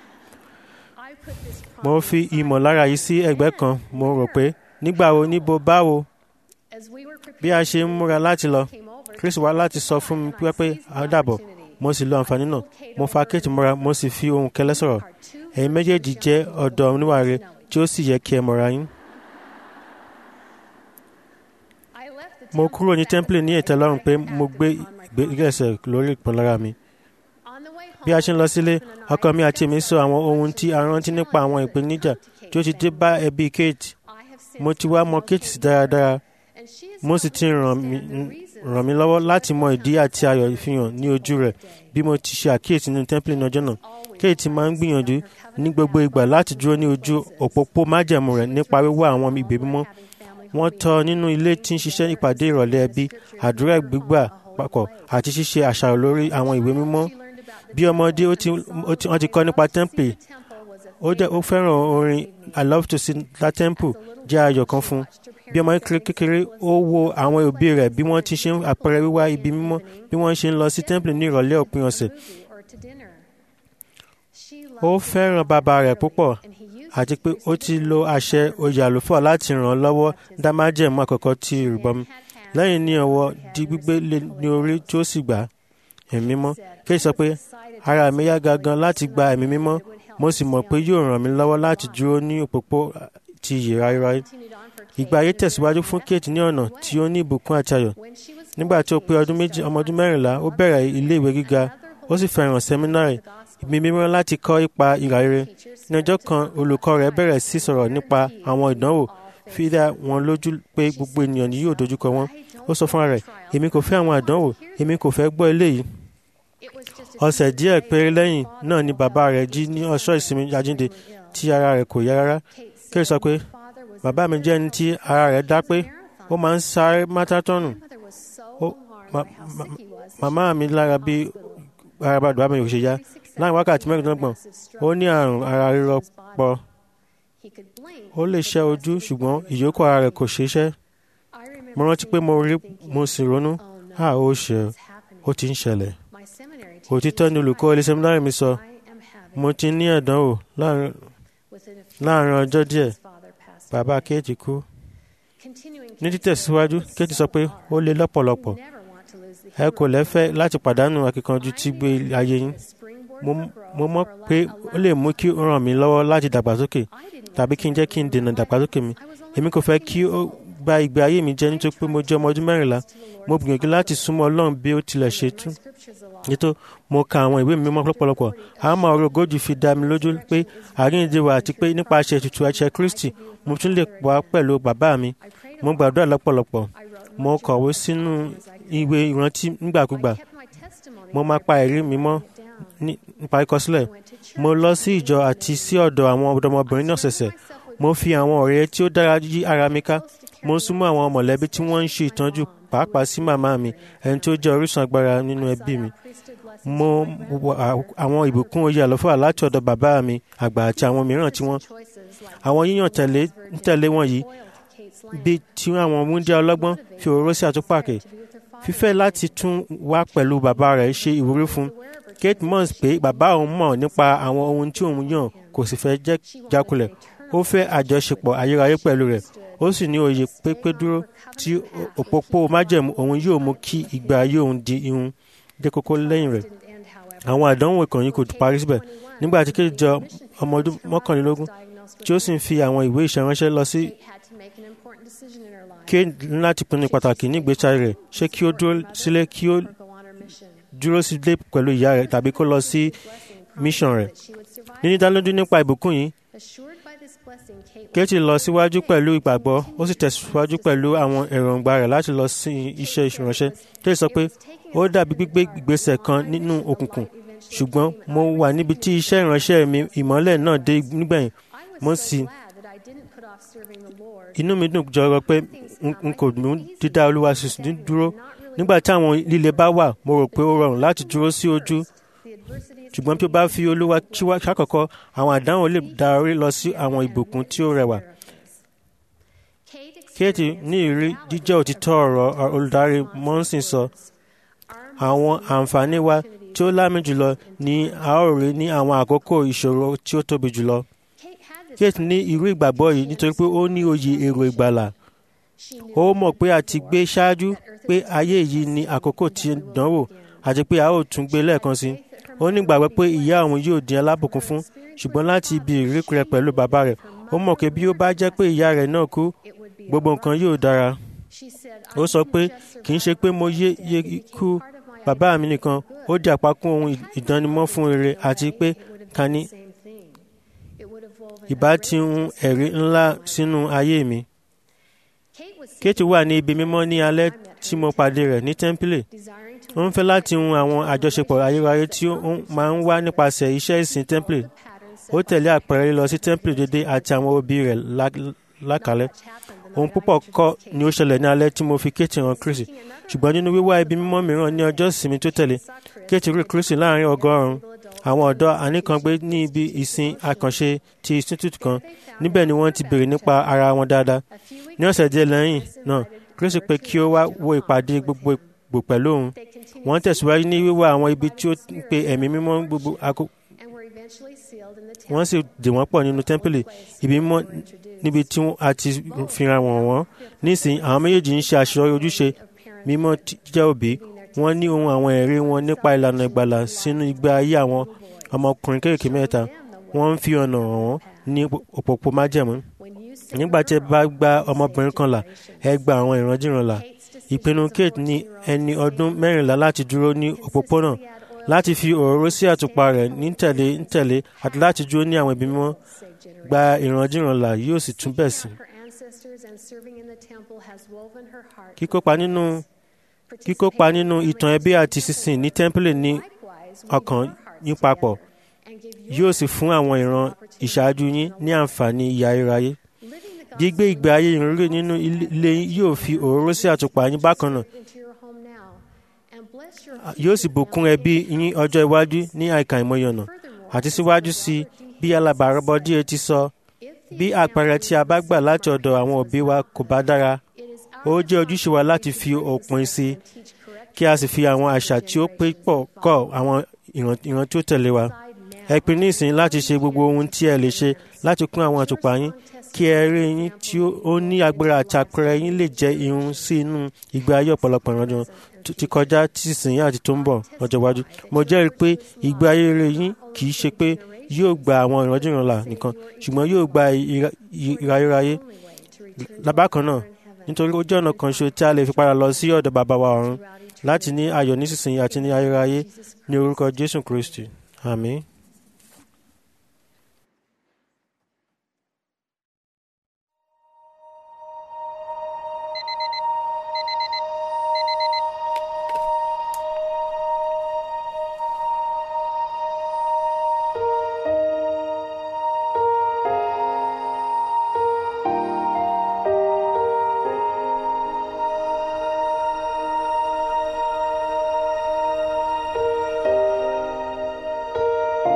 S2: mo fi ìmọ̀lára yìí sí ẹgbẹ́ kan mo rò pé nígbà wo níbo báwo bí a ṣe ń múra láti lọ chris wá láti sọ fún mi pé pé a dàbọ̀ mo sì lo àǹfààní náà mo fa kate mọ́ra mo sì fi ohùn kẹlẹ́ sọ̀rọ̀ ẹ̀yin méjèèjì jẹ́ ọ̀dọ́ oníwàre tí ó sì yẹ kí ẹ mọ̀ra yín. mo kúrò ní tẹ́ḿpìlì ní ìtẹ́lọ́rùn pé mo gbé ìgbésẹ̀ lórí ìpínlára mi. bí a ṣe ń lọ sílé ọkọ mi àti èmi sọ àwọn ohun tí a rántí nípa àwọn ìpèníjà tí ó ti dé bá ẹbí kate mo ti wá mọ kate sí dáradára mo sì ti ràn mí ràn mí lọ́wọ́ láti mọ ìdí àti ayọ̀ ìfihàn ní ojú rẹ̀ bí mo ti ṣe àkíyèsí nínú tẹ́ḿpìlì ní ọjọ́ náà kate máa ń gbìyànjú ní gbogbo ìgbà láti dúró ní ojú òpópó májẹ̀mú rẹ̀ nípa wíwá àwọn ìgbé mímọ́ wọ́n tọ́ nínú ilé tí ń ṣiṣẹ́ ìpàdé ìrọ̀lẹ́ ẹbí àdúrà gbígbà papọ̀ àti ṣíṣe àṣàrò lórí àwọn ìwé mímọ́ bí ọmọdé ó ti ó ti- wọ́n ti kọ́ nípa tẹ́ḿpìlì ó jẹ́ ó fẹ́ràn orin i love to sing la temple jẹ́ ayọ̀ kan fún un bí ọmọ kékeré kékeré ó wo àwọn òbí rẹ̀ bí wọ́n ti ṣe ń àpẹẹrẹ wíwá ibi mímọ́ bí wọ́n ṣe ń lọ sí tẹ́ḿpìlì ní ìrọ̀lẹ́ òpin ọ̀sẹ̀ ó fẹ́ràn bàbá rẹ̀ púpọ̀ àti pé ó ti lo àṣẹ oyè àlùfáà láti ràn án lọ́wọ́ dá májẹ̀mú àkọ́kọ́ tí ìrìbọmi lẹ́yìn ní ọwọ́ di gbígbé lé ní orí tí ó sì gbà ẹ̀mí mímọ́ kéè sọ pé ara mi yá gangan láti gba ẹ̀mí mímọ́ mo sì mọ̀ pé yóò ràn mí lọ́wọ́ láti dúró ní òpópó ti iyì ráíráí ìgbà ayé tẹ̀síwájú fún Kate ní ọ̀nà tí ó ní ìbùkún àti ayọ̀ nígbà tí ó pé ọdún méjì ọmọ ọdún mẹ́rìnlá ó bẹ̀rẹ̀ ilé ìwé gíga ó sì fẹ́ràn sẹ́mínárì ìbí mímọ́ láti kọ́ ipa ìhà rere ní ọjọ́ kan olùkọ́ rẹ̀ bẹ̀rẹ̀ sí sọ̀rọ̀ nípa àwọn ìdánwò fi dá wọn lójú pé gbogbo ènìyàn ni yóò dojúkọ wọn ó sọ fúnra rẹ̀ èmi kò fẹ́ àwọn àdánwò èmi kò fẹ́ gbọ́ eléyìí ọ̀sẹ̀ díẹ̀ péré lẹ́yìn náà ni bàbá rẹ̀ jí ní ọ̀ṣọ́ ìsinmi àjíǹde tí ara rẹ̀ kò yá rárá Kate sọ pé bàbá mi jẹ́ ẹni tí ara rẹ̀ dá pé ó máa ń sáré mátátọ́nù Ó- ma- ma- màmá mi lára bí ara bàbá mi ò ṣe yá láàrin wákàtí mẹ́rìndínlọ́gbọ̀n ó ní àrùn ara rírọ pọ̀ ó lè ṣẹ́ ojú ṣùgbọ́n ìyókù ara rẹ̀ kò ṣiṣẹ́ mo rántí pé mo rí mo sì ronú à ó ṣe ó ti ń ṣẹlẹ̀ òtítọ́ ni olùkọ́ ilé sẹ́mínárì mi sọ mo ti ní ẹ̀dánwò láàrin láàrin ọjọ́ díẹ̀ bàbá Kate kú ní títẹ̀síwájú Kate sọ pé ó le lọ́pọ̀lọpọ̀ ẹ kò lẹ́fẹ́ láti pàdánù akíkanjú tí gbé ayé yín Mo- mo mọ̀ pé ó lè mú kí ó ràn mí lọ́wọ́ láti dàgbàsókè tàbí kí n jẹ́ kí n dènà dàgbàsókè mi èmi kò fẹ́ kí ó gba ìgbé ayé mi jẹ́ nítorí pé mo jẹ́ ọmọ ọdún mẹ́rìnlá mo gbìyànjú láti súnmọ́ Ọlọ́run bí ó tilẹ̀ ṣe tú nítorí mo ka àwọn ìwé mímọ́ lọ́pọ̀lọpọ̀ àmọ́ ọ̀rọ̀ ogójì fi dá mi lójú pé àríyànjiyàn wà àti pé nípasẹ̀ ètùtù ẹ̀ṣẹ̀ Kristi mo tún lè wà pẹ̀lú bàbá mi mo gbàdúrà lọ́pọ̀lọpọ̀ mo kọ̀wé sínú ìwé ìrántí nígbàkúgbà mo máa pa ẹ̀rí mi mọ́ ní- nípa ìkọsílẹ̀ mo lọ sí ìjọ àti sí ọ̀dọ̀ àwọn ọ̀dọ́mọbìnrin náà ṣẹ̀ṣẹ̀ mo fi àwọn ọ̀rẹ́ tí ó dára yí ara mi ká mo ń súnmọ́ àwọn mọ̀lẹ́bí tí wọ́n ń ṣe ìtọ́jú pàápàá sí màmá mi ẹni tí ó jẹ́ orísun agbára nínú ẹbí mi mo wà àwọn ìbùkún oyè àlọ́fà láti ọ̀dọ̀ bàbá mi àgbà àti àwọn mìíràn tí wọ́n àwọn yíyàn tẹ̀lé ń tẹ̀lé wọn yìí bíi tí àwọn wúndíá ọlọ́gbọ́n fi òróró sí àtúpàkè fífẹ́ láti tún wá pẹ̀lú bàbá rẹ̀ ṣe ìwúrí fún Kate mọ̀ pé bàbá òun mọ̀ nípa àwọn ohun tí òun yàn kò sì fẹ́ jẹ́ jákulẹ̀ ó fẹ́ àjọṣepọ̀ ayérayé pẹ̀lú rẹ̀ ó sì ní òye pépé dúró tí òpópó májẹ̀mú òun yóò mú kí ìgbà ayé òun di ihun dé kókó lẹ́yìn rẹ̀ àwọn àdánwò ìkànnì kò parí síbẹ̀ nígbà tí Kate jọ ọmọ ọdún mọ́kànlélógún tí ó sì ń fi àwọn ìwé ìṣẹ̀ránṣẹ́ lọ sí Kate ní láti pinnu pàtàkì ní ìgbésí ayé rẹ̀ ṣé kí ó dúró sílé kí ó dúró sílé pẹ̀lú ìyá rẹ̀ tàbí kó lọ sí mission rẹ̀ níní dánilójú nípa ìbùkún yìí Kate lọ síwájú pẹ̀lú ìgbàgbọ́ ó sì tẹ̀síwájú pẹ̀lú àwọn èròǹgbà rẹ̀ láti lọ sí iṣẹ́ ìránṣẹ́ Kate sọ pé ó dàbí gbígbé ìgbésẹ̀ kan nínú òkùnkùn ṣùgbọ́n mo wà níbi tí iṣẹ́ ìránṣẹ́ mi ìmọ́lẹ̀ náà dé nígbẹ̀yìn mo sì inú mi dùn jọrọ pé n- n kò mú dídá olúwa sísìn dúró nígbà tí àwọn líle bá wà mo rò pé ó rọrùn láti dúró sí ojú ṣùgbọ́n tí ó bá fi olúwa síwá- ṣàkọ́kọ́ àwọn àdánwò lè darí lọ sí àwọn ìbùkún tí ó rẹwà. Kate ní ìrírí jíjẹ́ òtítọ́ ọ̀rọ̀ olùdarí Monson sọ àwọn àǹfààní wa tí ó lámì jùlọ ni a ó rí ní àwọn àkókò ìṣòro tí ó tóbi jùlọ. Kate ní irú ìgbàgbọ́ yìí nítorí pé ó ní òye èrò ìgbàlà. Ó mọ̀ pé a ti gbé ṣáájú pé ayé yìí ni àkókò tí ń dánwò àti pé a ó tún gbé lẹ́ẹ̀kan sí. Ó ní ìgbàgbọ́ pé ìyá òun yóò di alábùkún fún ṣùgbọ́n láti ibi ìrírí rẹ̀ pẹ̀lú bàbá rẹ̀ ó mọ̀ pé bí ó bá jẹ́ pé ìyá rẹ̀ náà kú gbogbo nǹkan yóò dára. Ó sọ pé kì í ṣe pé mo yé yé ikú bàbá mi nìkan ó di àpákún ohun ìdánimọ̀ fún rere àti pé ká ní ìbá ti hun ẹ̀rí ńlá sínú ayé mi. Kate wà ní ibi mímọ́ ní alẹ́ tí mo pàdé rẹ̀ ní tẹ́ḿpìlì. Ó ń fẹ́ láti hun àwọn àjọṣepọ̀ ayérayé tí ó ń- máa ń wá nípasẹ̀ iṣẹ́ ìsìn tẹ́ḿpìlì. Ó tẹ̀lé àpẹẹrẹ lọ sí tẹ́ḿpìlì dédé àti àwọn òbí rẹ̀ lá- lákàlẹ́. ohun púpọ̀ kọ́ ni ó ṣẹlẹ̀ ní alẹ́ tí mo fi kéètì hàn kristi ṣùgbọ́n nínú wíwá ibi mímọ́ mìíràn ní ọjọ́ ìsinmi tó tẹ̀lé kéètì rí kristi láàrin ọgọ́rùn-ún àwọn ọ̀dọ́ àníkàngbé ní ibi ìsìn àkànṣe ti institute kan níbẹ̀ ni wọ́n ti béèrè nípa ara wọn dáadáa ní ọ̀sẹ̀ díẹ̀ lẹ́yìn náà kristi pé kí ó wá wo ìpàdé gbogbo pẹ̀lú òun wọ́n tẹ̀síwájú ní wíwá àwọn ibi tí ó ń pe ẹ̀mí mímọ́ gbogbo àkókò wọ́n sì dè wọ́n pọ̀ nínú tẹ́ḿpìlì ibi mímọ́ níbi tí a ti fira wọ̀n wọ́n nísìnyí àwọn méjèèjì ń ṣe àṣeyọrí ojúṣe mímọ́ jẹ́ òbí wọ́n ní ohun àwọn ẹ̀rí wọn nípa ìlànà ìgbàlà sínú ìgbé ayé àwọn ọmọkùnrin kéèké mẹ́ta wọ́n ń fi ọ̀nà hàn wọ́n ní òpópó májẹ̀mú nígbà tí ẹ bá gba ọmọbìnrin kan là ẹ gba àwọn ìrandíran là ìpinnu kate ní ẹni ọdún mẹ́rìnlá láti dúró ní òpópónà láti fi òróró sí àtùpà rẹ̀ ní tẹ̀lé ní tẹ̀lé àti láti dúró ní àwọn ibi mímọ́ gba ìrandíran là yóò sì tún bẹ̀ sí. kíkópa nínú kíkópa nínú ìtàn ẹbí àti sísìn ní tẹ́ḿpìlì ní ọkàn yín papọ̀ yóò sì fún àwọn ìran ìṣáájú yín ní àǹfààní ìyà iráyé gbígbé ìgbé ayé ìrírí nínú ilé yín yóò fi òróró sí àtùpà yín bákan náà yóò sì bùkún ẹbí yín ọjọ́ iwájú ní àìkà ìmọ̀ye ọ̀nà àti síwájú sí bí alábàárọ̀bọ díẹ̀ ti sọ bí àpẹẹrẹ tí a bá gbà láti ọ̀dọ̀ àwọn òbí wa kò bá dára ó jẹ́ ojúṣe wa láti fi òpin sí kí a sì fi àwọn àṣà tí ó pé pọ̀ kọ́ àwọn ìran tí ó tẹ̀lé wa ẹ pinnu nísìnyí láti ṣe gbogbo ohun tí ẹ lè ṣe láti kún àwọn àtùpà yín kí ẹrí yín tí ó ní agbára àti àpẹẹrẹ yín lè jẹ́ irun sí inú ìgbé ayé ọ̀pọ̀lọpọ̀ ìrànjọ ti kọjá tí sìn àti tó ń bọ̀ lọ́jọ́ iwájú. mo jẹ́rìí pé ìgbé ayé rere yín kì í ṣe pé yóò gba àwọn ìrànjìràn là nìkan ṣùgbọ́n yóò gba ìráyéráyé lábàkan náà nítorí ó jẹ́ ọ̀nà kan ṣo tí a lè fi padà lọ sí ọ̀dọ̀ bàbá wa ọ̀run láti ní ayọ̀ nísinsìnyí àti ní ayérayé ní orúkọ Jésù Kristi àmín.
S4: Thank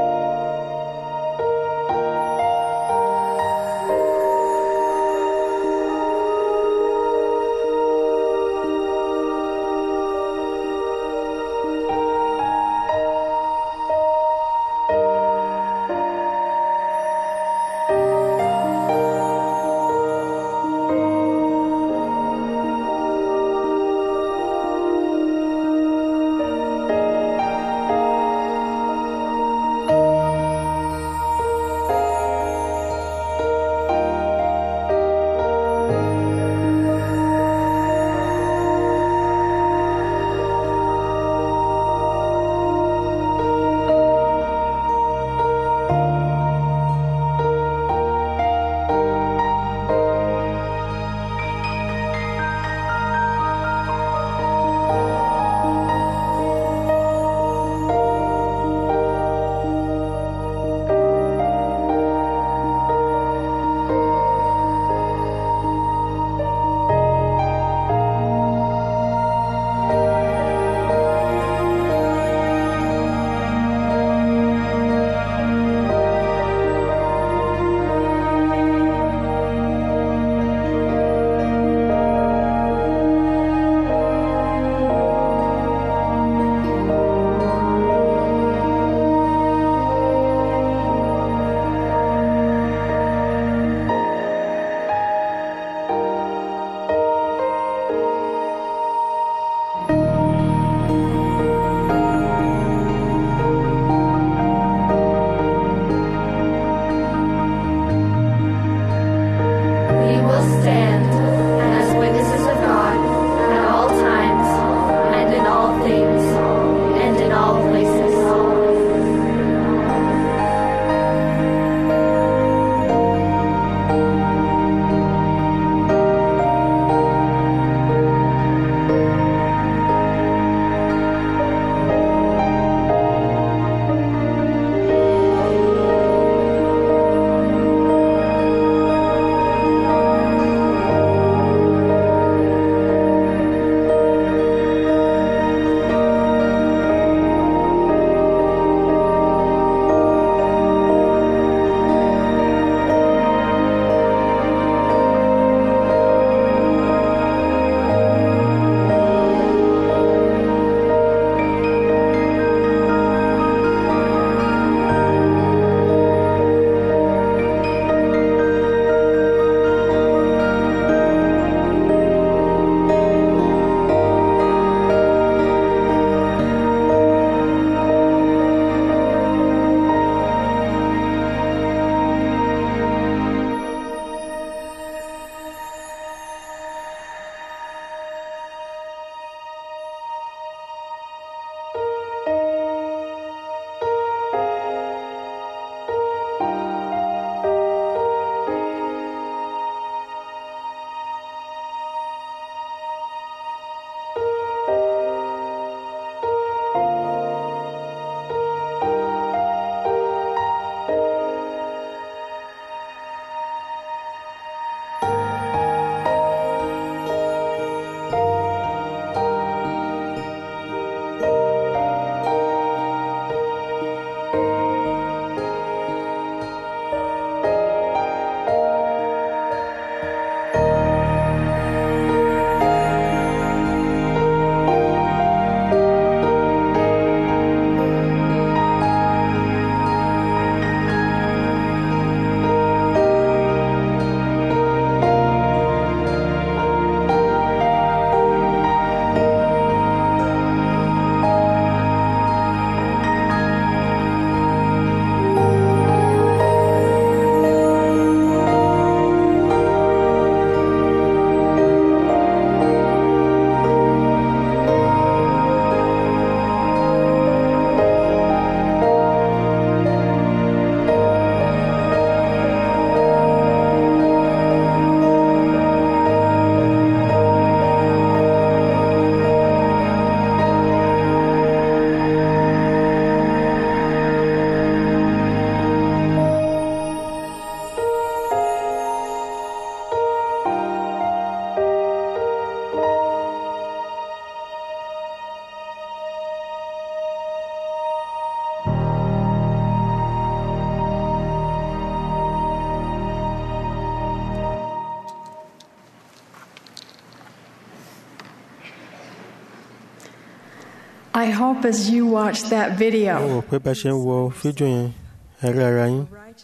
S3: I hope as you watch that
S2: mo
S3: video,
S2: rò pé bá ṣe ń wo fídíò yẹn ẹ̀rí ara yín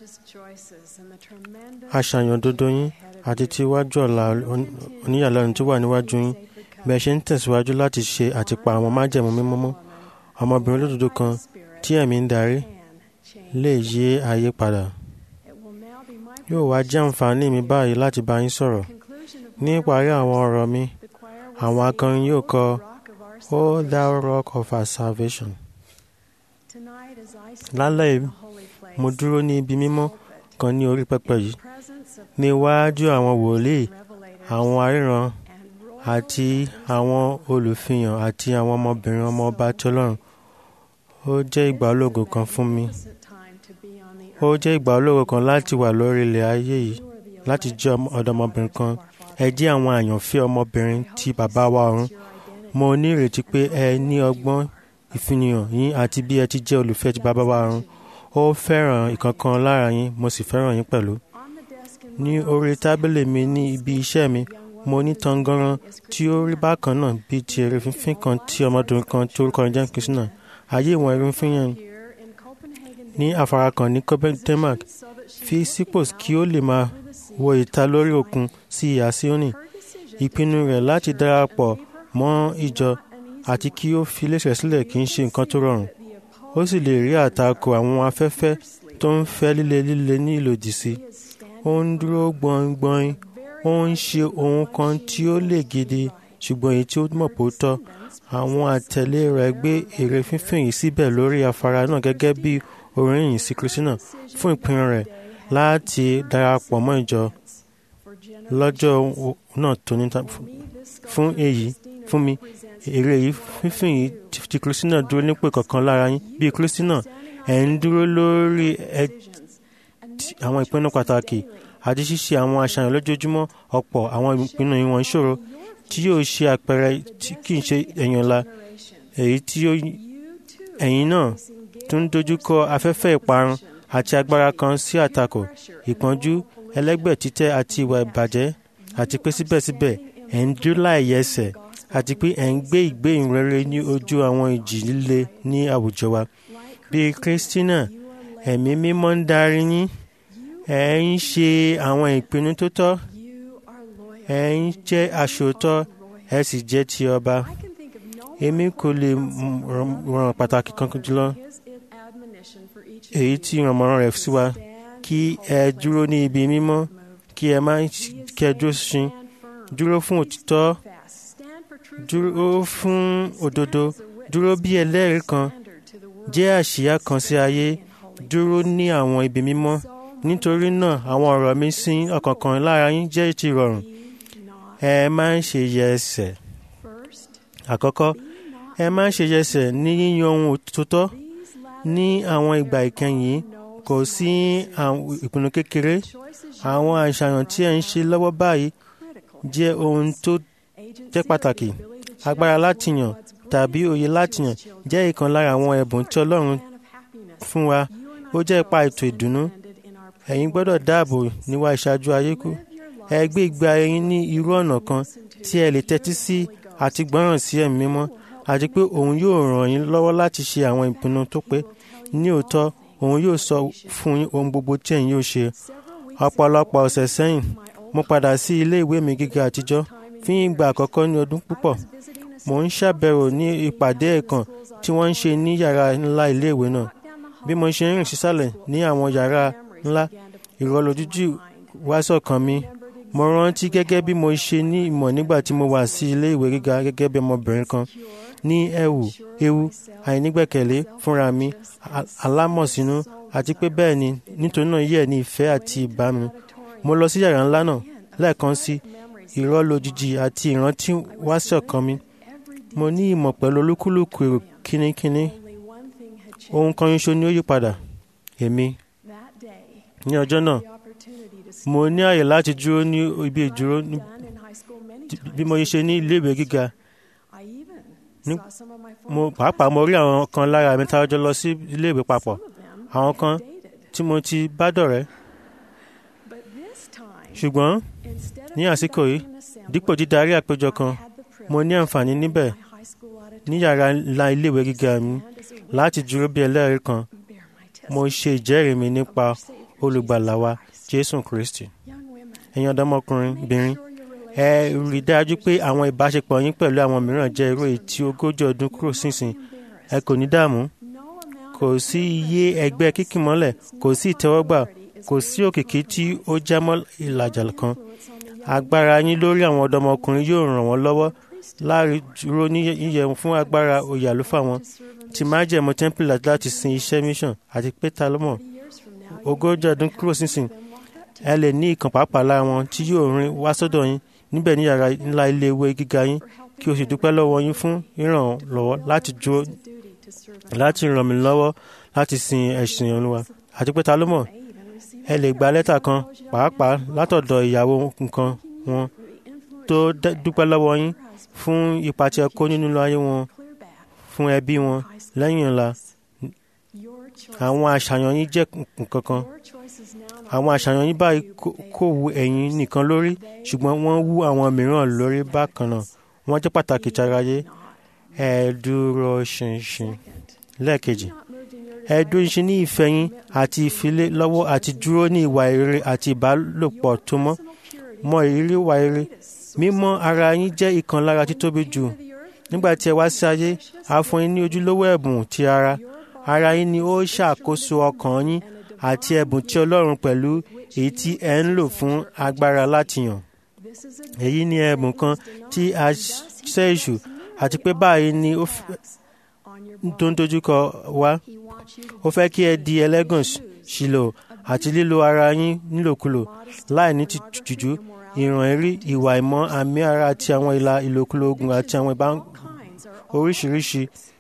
S2: àṣàyàn dodo yín àti ti iwájú ọ̀la oní- oníyàlẹ́nu tó wà níwájú yín bẹ́ẹ̀ ṣe ń tẹ̀síwájú láti ṣe àtìpa àwọn májẹ̀mú mímọ́ mọ́ ọmọbìnrin olódodo kan tí ẹ̀mí ń darí lè yí ayé padà yóò wá jẹ́ àǹfààní mi báyìí láti bá yín sọ̀rọ̀ ní ìparí àwọn ọ̀rọ̀ mi àwọn akọrin yóò kọ o thou rock of our salvation lálẹ́ yìí mo dúró ní ibi mímọ́ kan ní orí pẹpẹ yìí níwájú àwọn wòlíì àwọn aríran àti àwọn olùfihàn àti àwọn ọmọbìnrin ọmọ ọba tí ọlọ́run ó jẹ́ ìgbà ológo kan fún mi ó jẹ́ ìgbà ológo kan láti wà lórí ilẹ̀ ayé yìí láti jẹ́ ọmọ- ọ̀dọ́mọbìnrin kan ẹ jẹ́ àwọn àyànfẹ́ ọmọbìnrin ti bàbá wa ọ̀run mo ní ìrètí pé ẹ ní ọgbọ́n ìfihàn yín àti bí ẹ ti jẹ́ olùfẹ́ ti bàbá wa ọ̀run ó fẹ́ràn ìkankan lára yín mo sì fẹ́ràn yín pẹ̀lú ní orí tábìlì mi ní ibi iṣẹ́ mi mo ní tangaran tí ó rí bákan náà bíi ti èrè fífín kan tí ọmọdún kan tí orúkọ rẹ̀ jẹ́ Christina ayé ìwọ̀n èrè fífín yẹn ní afárá kan ní Copenhagen Denmark fi sípò kí ó lè máa wo ìta lórí òkun sí ìhà Síónì ìpinnu rẹ̀ láti darapọ̀ mọ́ ìjọ àti kí ó fi iléeṣẹ́ sílẹ̀ kì í ṣe nǹkan tó rọrùn ó sì lè rí àtakò àwọn afẹ́fẹ́ tó ń fẹ́ líle líle ní ìlòdì sí ó ń dúró gbọ̀ngbọ̀n ó ń ṣe ohun kan tí ó lè gidi ṣùgbọ́n èyí tí ó mọ̀ pé ó tọ́ àwọn àtẹ̀lé rẹ̀ gbé èrè fífín yìí síbẹ̀ lórí afárá náà gẹ́gẹ́ bí oríyìn sí Christina fún ìpinnu rẹ̀ láti darapọ̀ mọ́ ìjọ lọ́jọ́ o- náà tó ní ta- fún èyí fún mi èrè yìí fífín yìí ti- ti Christina dúró nípò kankan lára yín bí Christina ẹ̀ ń dúró lórí ẹ ti- àwọn ìpinnu pàtàkì àti ṣíṣe àwọn àṣàyàn lójoojúmọ́ ọ̀pọ̀ àwọn ìpinnu ìwọ̀n ìṣòro tí yóò ṣe àpẹẹrẹ tí kì í ṣe èèyàn ńlá èyí tí ó ẹ̀yìn náà tún ń dojúkọ afẹ́fẹ́ ìparun àti agbára kan sí àtakò ìpọ́njú ẹlẹ́gbẹ́ títẹ́ àti ìwà ìbàjẹ́ àti pé síbẹ̀síbẹ̀ ẹ̀ ń dúró láìyẹsẹ̀ àti pé ẹ̀ ń gbé ìgbé ìrere ní ojú àwọn ìjì líle ní àwùjọ wa bíi Christina ẹ̀mí mímọ́ ń darí yín ẹ̀ ń ṣe àwọn ìpinnu tó tọ́ ẹ̀ ń jẹ́ aṣòótọ́ ẹ̀ sì jẹ́ ti ọba èmi kò lè mm, ràn- ràn pàtàkì kankan jùlọ èyí tí ìrànmọ́ràn rẹ̀ sí wa kí ẹ dúró ní ibi mímọ́ kí ẹ má kí ẹ dúró ṣin dúró fún òtítọ́ dúró fún òdodo dúró bí ẹlẹ́rìí kan jẹ́ àṣìyá kan sí ayé dúró ní àwọn ibi mímọ́ nítorí náà àwọn ọ̀rọ̀ mi sí ọ̀kọ̀ọ̀kan lára yín jẹ́ ti rọrùn ẹ má ń ṣe yẹ ẹsẹ̀ àkọ́kọ́ ẹ má ń ṣe yẹ ẹsẹ̀ ní yíyan ohun òtítọ́ ní àwọn ìgbà ìkẹyìn yìí kò sí àwọn ìpinnu kékeré àwọn àṣàyàn tí ẹ ń ṣe lọ́wọ́ báyìí jẹ́ ohun tó jẹ́ pàtàkì agbára láti yàn tàbí òye láti yàn jẹ́ ìkan lára àwọn ẹ̀bùn tí Ọlọ́run fún wa ó jẹ́ ipa ètò ìdùnnú ẹ̀yin gbọ́dọ̀ dáàbò níwá ìṣáájú ayé kú ẹ gbé ìgbé ayé yín ní irú ọ̀nà kan tí ẹ lè tẹ́tí sí àti gbọ́ràn sí ẹ̀mí mímọ́ àti pé òun yóò ràn yín lọ́wọ́ láti ṣe àwọn ìpinnu tó pé ní òótọ́ òun yóò sọ fún yín ohun gbogbo tí ẹ̀yin yóò ṣe ọ̀pọ̀lọpọ̀ ọ̀sẹ̀ sẹ́yìn mo padà sí ilé ìwé mi gíga àtijọ́ fún ìgbà àkọ́kọ́ ní ọdún púpọ̀ mo ń ṣàbẹ̀wò ní ìpàdé ẹ̀kan tí wọ́n ń ṣe ní yàrá ńlá iléèwé náà bí mo ṣe ń rìn sísàlẹ̀ ní àwọn yàrá ńlá ìrọ̀lójújì wá sọ̀kan mi mo rántí gẹ́gẹ́ bí mo ṣe ní ìmọ̀ nígbà tí mo wà sí ilé ìwé gíga gẹ́gẹ́ bí ọmọbìnrin kan ní ẹ̀wù ewu àìnígbẹ̀kẹ̀lé fúnra mi a- alámọ̀sínú àti pé bẹ́ẹ̀ ni nítorí náà yẹ̀ ní ìfẹ́ àti ìbámu mo lọ sí yàrá ńlá náà lẹ́ẹ̀kan sí ìrọ̀lójijì àti ìrántí wá sọ̀kan mi mo ní ìmọ̀ pẹ̀lú olúkúlùkù èrò kínníkínní ohun kan ṣoṣo ni ó yí padà èmi ní ọjọ́ náà mo ní àyè láti dúró ní ibi ìdúró ní- bí mo ṣe ní iléèwé gíga ní- mo pàápàá mo rí àwọn kan lára mi tá a jọ lọ sí iléèwé papọ̀ àwọn kan tí mo ti bá dọ̀rẹ́ ṣùgbọ́n ní àsìkò yìí dípò dídarí àpéjọ kan mo ní àǹfààní níbẹ̀ ní yàrá ńlá iléèwé gíga mi láti dúró bí ẹlẹ́rìí kan mo ṣe ìjẹ́rìí mi nípa olùgbàlà wa jésù kristi ẹ̀yin ọ̀dọ́mọkùnrin bìnrin ẹ rí i dájú pé àwọn ìbáṣepọ̀ yín pẹ̀lú àwọn mìíràn jẹ́ irú èyí tí ogójì ọdún kúrò sínsìn ẹ kò ní dààmú kò sí iye ẹgbẹ́ kíkìmọ́lẹ̀ kò sí ìtẹ́wọ́gbà kò sí òkìkí tí ó jámọ́ ìlàjà kan agbára yín lórí àwọn ọ̀dọ́mọkùnrin yóò ràn wọ́n lọ́wọ́ láàrin dúró ní yíyẹ fún agbára oyè àlùfáà wọn ti májẹ̀mú tẹ́ḿpìlì láti sin iṣẹ́ mission àti pé ta ló mọ̀ ogójì ọdún kúrò sínsìn ẹ lè ní ìkàn pàápàá lára wọn tí yóò rin wá sọ́dọ̀ yín níbẹ̀ ní yàrá ńlá ilé ìwé gíga yín kí o sì dúpẹ́ lọ́wọ́ yín fún ìrànlọ́wọ́ láti dúró láti ràn mí lọ́wọ́ láti sin ẹ̀sìn olúwa àti pé ta ló mọ̀ ẹ lè gba lẹ́tà kan pàápàá látọ̀dọ̀ ìyàwó nǹkan wọn tó dẹ́- dúpẹ́ lọ́wọ́ yín fún ipa tí ẹ kó nínú ayé wọn fún ẹbí wọn lẹ́yìn ọ̀la àwọn àṣàyàn yín jẹ́ nǹkan kan àwọn àṣàyàn yín báyìí kò- kò wu ẹ̀yin nìkan lórí ṣùgbọ́n wọ́n wú àwọn mìíràn lórí bákan náà wọ́n jẹ́ pàtàkì tarayé ẹ dúró ṣinṣin lẹ́ẹ̀kejì ẹ dúró ṣinṣin ní ìfẹ́ yín àti ìfilé lọ́wọ́ àti dúró ní ìwà rere àti ìbálòpọ̀ tó mọ́ mọ ìrírí ìwà rere mímọ́ ara yín jẹ́ ìkan lára títóbi jù nígbà tí ẹ wá sí ayé a fún yín ní ojúlówó ẹ̀bùn ti ara ara yín ni ó ṣàkóso ọkàn yín àti ẹ̀bùn tí ọlọ́run pẹ̀lú èyí tí ẹ ń lò fún agbára láti yàn èyí ni ẹ̀bùn kan tí a ṣẹ́ èṣù àti pé báyìí ni ó f- tó ń dojúkọ wá ó fẹ́ kí ẹ di ẹlẹ́gàn ṣìlò àti lílo ara yín nílòkulò láì ní ti jùjú ìràn ẹ̀rí ìwà ìmọ̀ àmì ara àti àwọn ìlà ìlòkulò ogun àti àwọn ìbá oríṣiríṣi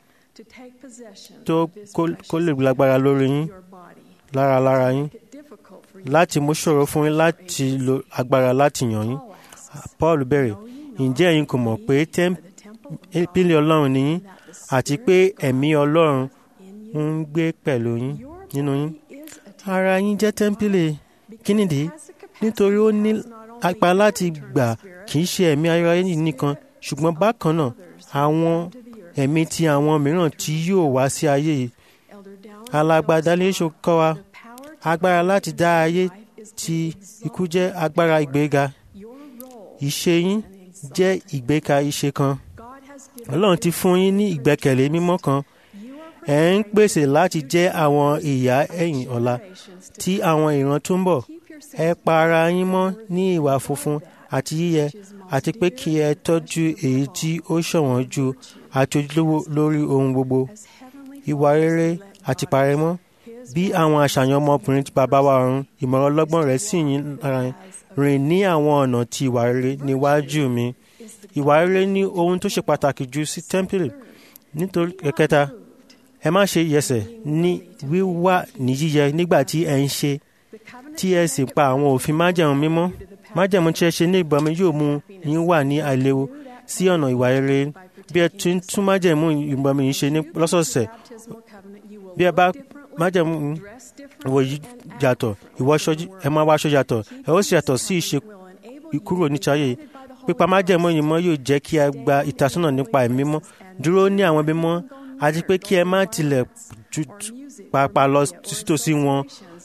S2: tó kó- kó lè lágbára lórí yín lára lára yín láti mú ṣòro fún yín láti lo agbára láti yàn yín paul bẹ̀rẹ̀ ǹjẹ́ ẹ̀yin kò mọ̀ pé tẹ́ḿpìlì ọlọ́run ni yín àti pé ẹ̀mí ọlọ́run ń gbé pẹ̀lú yín nínú yín ara yín jẹ́ tẹ́ḿpìlì kínìdí nítorí ó ní apá láti gbà kì í ṣe ẹ̀mí ara yín nìkan ṣùgbọ́n bákan náà àwọn ẹ̀mí ti àwọn mìíràn tí yóò wá sí ayé yìí alágbádá lè ṣe kọ́ wa agbára láti dá ayé tí ikú jẹ́ agbára ìgbéga ìṣe yín jẹ́ ìgbéka ìṣe kan ọlọ́run ti fún yín ní ìgbẹ́kẹ̀lé mímọ́ kan ẹ̀ ń pèsè láti jẹ́ àwọn ìyá ẹ̀yìn ọ̀la tí àwọn ìran tó ń bọ̀ ẹ pa ara yín mọ́ ní ìwà funfun àti yíyẹ àti pé kí ẹ tọ́jú èyí tí ó ṣọ̀wọ́n ju àti ojúlówó lórí ohun gbogbo ìwà rere àti parẹ́mọ́ bí àwọn àṣàyàn ọmọkùnrin tí bàbá wa ọ̀run ìmọ̀ràn ọlọ́gbọ́n rẹ̀ sì yín lára yín rìn ní àwọn ọ̀nà ti ìwà rere níwájú mi ìwà rere ní ohun tó ṣe pàtàkì jù sí tẹ́ḿpìlì nítorí ẹ̀kẹta ẹ má ṣe yẹsẹ̀ ní wíwà ní yíyẹ nígbà tí ẹ ń ṣe tí ẹ sì pa àwọn òfin májẹ̀mú mímọ́ májẹ̀mú tí ẹ ṣe ní ìbọmi yóò mú yín wà ní àìléwu sí ọ̀nà ìwà rere bí ẹ tún tún májẹ̀mú ìbọmi yìí ṣe ní lọ́sọ̀ọ̀sẹ̀ bí ẹ bá májẹ̀mú wọ yìí yàtọ̀ ìwọṣọ ẹ máa wáṣọ yàtọ̀ ẹ ó sì yàtọ̀ sí ìṣe kúrò nítorí pípa májẹ̀mú yìí mọ́ yóò jẹ́ kí ẹ gba ìtasọ́nà nípa ẹ̀mí mọ́ dúró ní àwọn ẹbí mọ́ àti pé kí ẹ má tilẹ̀ ju- pàápàá lọ sítòsí wọn